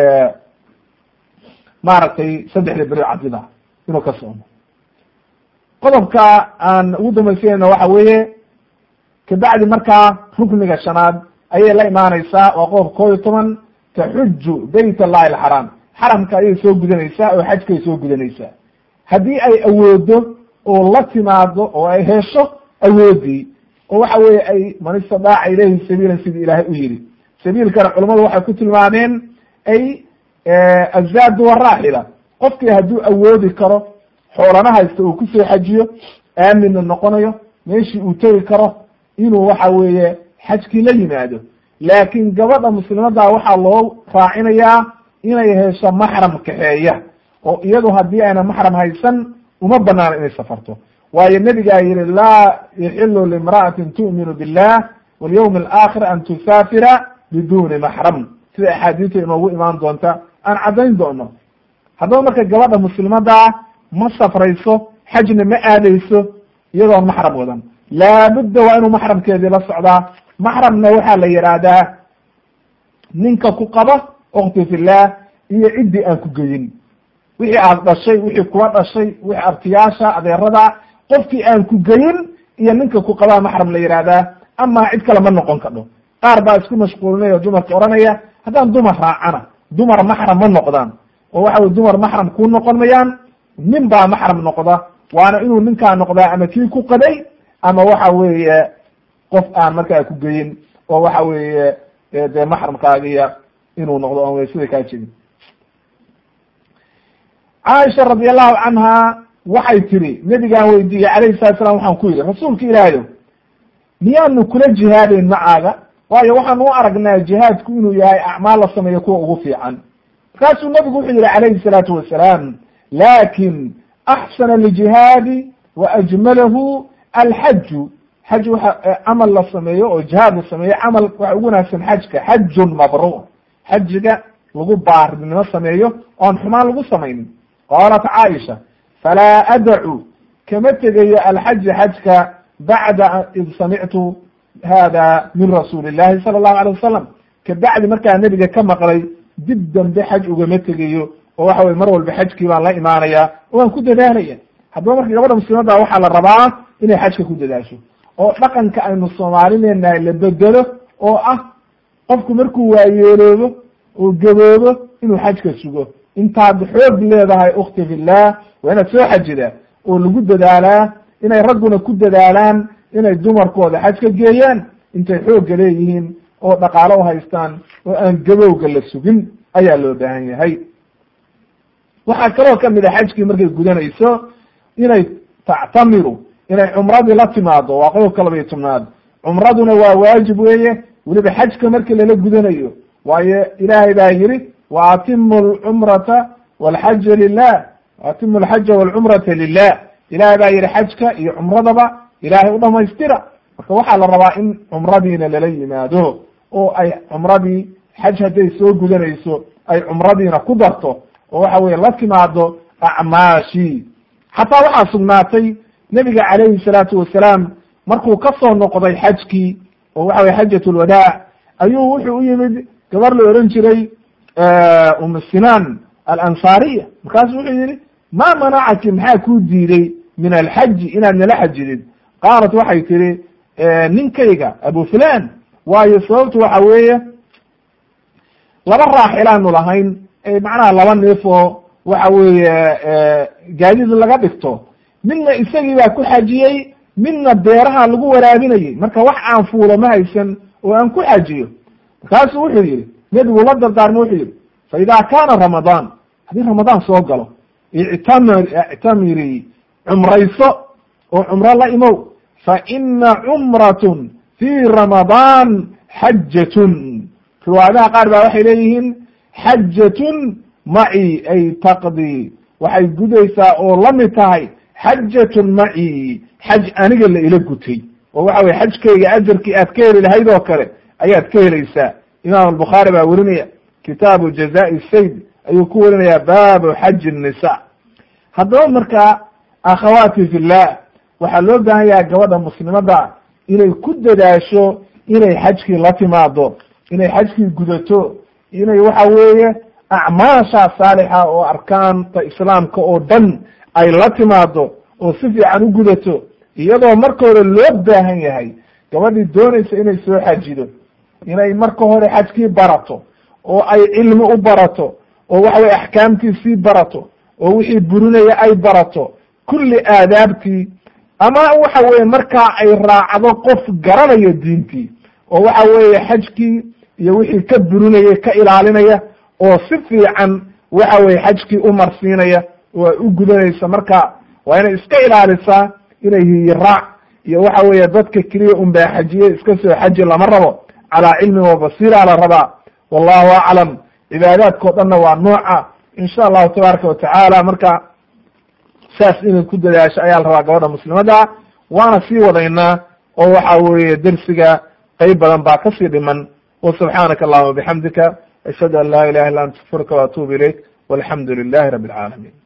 maaragtay saddexda beri cabdida inuu ka soomo qodobka aan ugu dambaysanayna waxa weeye kabacdi markaa rukniga shanaad ayay la imaanaysaa waa qodob koo iyo toban taxuju bayt allahi alxaraam xaramka ayay soo gudanaysaa oo xajkay soo gudanaysaa haddii ay awoodo oo la timaado oo ay hesho awoodii oo waxa weeye ay man istadaaca ilayhi sabiilan sidii ilaahay u yidhi sabiilkana culammadu waxay ku tilmaameen ay azaadu waraaxila qofkii hadduu awoodi karo xoolana haysta uu kusoo xajiyo aaminna noqonayo meeshii uu tegi karo inuu waxa weeye xajkii la yimaado laakiin gabadha muslimadda waxaa loo raacinayaa inay hesho maxram kaxeeya oo iyadu haddii ayna maxram haysan uma banaano inay safarto waayo nebigaa yihi laa yaxilu limra'atin tu'minu billah walyawmi alaakhir an tusaafira biduni maxram sida axaadiista inoogu imaan doonta aan caddayn doono haddaba marka gabadha muslimaddaa ma safrayso xajna ma aadayso iyadoon maxram wadan laabudda waa inuu maxramkeedii la socdaa maxramna waxaa la yidhaahdaa ninka ku qaba okti fillah iyo ciddii aan ku geyin wixii aad dhashay wixii kuwa dhashay wixii abtiyaasha adeerada qofkii aan ku geyin iyo ninka ku qabaa maxram la yidhaahdaa ama cid kale ma noqon kadho qaar baa isku mashquulinaya o dumarka odhanaya haddaan dumar raacana dumar maxram ma noqdaan oo waxa weye dumar maxram kuu noqon mayaan nin baa maxram noqda waana inuu ninkaa noqdaa ama kii ku qaday ama waxa weeye qof aan markaa ku geyin oo waxa weeye dee maxramkaagiya inuu noqdo on sida kaa jegin caaisha radi allahu canha waxay tiri nebigaan weydiiyey calayhi salatu slam waxaan ku yidhi rasuulka ilaahayo miyaanu kula jihaadayn macaaga waayo waxaan u aragnaa jihaadku inuu yahay acmaal la sameeyo kuwa ugu fiican markaasuu nebigu wuxuu yihi calayhi salaatu wasalaam lakin axsana aljihaadi wa ajmalahu alxaju xaj waxa camal la sameeyo oo jihaad la sameeyo camal waxa ugu wanaagsan xajka xajun mabruur xajiga lagu baarinimo sameeyo oon xumaan lagu samaynin qaalat caaisha falaa adacu kama tegayo alxaja xajka bacda id samictu hada min rasuuli llahi sala allahu alay wasalam kabacdi markaa nebiga ka maqlay dib dambe xaj ugama tegayo oo waxa weye mar walba xajkii baan la imaanaya oo waan ku dadaalaya haddaba marka gabadha muslimadda waxaa la rabaa inay xajka ku dadaasho oo dhaqanka aynu soomaalineenahay la bedelo oo ah qofku markuu waayeeloobo oo gaboobo inuu xajka sugo intaad xoog leedahay ukti fillah waa inaad soo xajidaa oo lagu dadaalaa inay ragguna ku dadaalaan inay dumarkooda xaj ka geeyaan intay xoogga leeyihiin oo dhaqaalo u haystaan oo aan gabowga la sugin ayaa loo baahan yahay waxaa kaloo kamid a xajkii markay gudanayso inay tactamiru inay cumradii la timaado waa qodobka laba iyo tobnaad cumraduna waa waajib weeye weliba xajka markii lala gudanayo waayo ilaahay baa yihi wa atimu alcumrata walxaja lilah waatimu alxaja walcumrata lilah ilahay baa yihi xajka iyo cumradaba ilaahay u dhamaystira marka waxaa la rabaa in cumradiina lala yimaado oo ay cumradii xaj hadday soo gudanayso ay cumradiina ku darto oo waxa weye la timaado acmaashi xataa waxaa sugnaatay nebiga calayhi salaatu wasalaam markuu ka soo noqday xajkii oo waxa weye xajat lwadaac ayuu wuxuu u yimid gabar la ohan jiray umu sinaan alansaariya markaasu wuxuu yihi ma manacaki maxaa kuu diiday min alxaji inaad nala xajidid qaalat waxay tihi ninkayga abu fulan waayo sababtu waxa weeye laba raaxilaanu lahayn macnaha laba neef oo waxa weeye gaadiid laga dhigto midna isagii baa ku xajiyey midna beeraha lagu waraabinayey marka wax aan fuulo ma haysan oo aan ku xajiyo markaasuu wuxuu yihi nebigu la dardaarmo wuxuu yihi fa idaa kaana ramadaan haddii ramadaan soo galo ictamir ictamiri cumrayso oo cumro la imow fa ina cumratun fii ramadaan xajatun riwaayadaha qaar baa waxay leeyihiin xajatun maci ay taqdi waxay gudaysaa oo la mid tahay xajatun maci xaj aniga la ila gutay oo waxa weye xajkayga ajarkii aad ka heli lahayd oo kale ayaad ka helaysaa imaam albukhaari baa werinaya kitaabu jazaa'i sayd ayuu ku werinayaa baabu xaji nisa haddaba markaa akhawaati fillah waxaa loo baahan yahay gabadha muslimada inay ku dadaasho inay xajkii la timaado inay xajkii gudato inay waxa weeye acmaasha saalixa oo arkaanta islaamka oo dhan ay la timaado oo si fiican u gudato iyadoo marka hore loo baahan yahay gabadhii doonaysa inay soo xajido inay marka hore xajkii barato oo ay cilmi u barato oo waxa weye axkaamtiisii barato oo wixii burinaya ay barato kulli aadaabtii ama waxa weye markaa ay raacdo qof garanayo diintii oo waxa weeye xajkii iyo wixii ka burinaya ka ilaalinaya oo si fiican waxa weye xajkii u marsiinaya oo ay u gudanaysa marka waa inay iska ilaalisaa inay hiyiraac iyo waxa weeye dadka keliya un baa xajiye iska soo xaji lama rabo calaa cilmin wa basiira la rabaa wallahu aclam cibaadaadkao dhanna waa nooca insha allahu tabaaraka watacaala marka saas inay ku dadaasho ayaa la rabaa gabadha muslimada waana sii wadaynaa oo waxa weeye dersiga qeyb badan baa kasii dhiman wa subxaanaka allahuma bixamdika ashhadu an laa ilaha illa anta astaغfiruka wa atubu ilayk walxamdu lilahi rabi alcaalamiin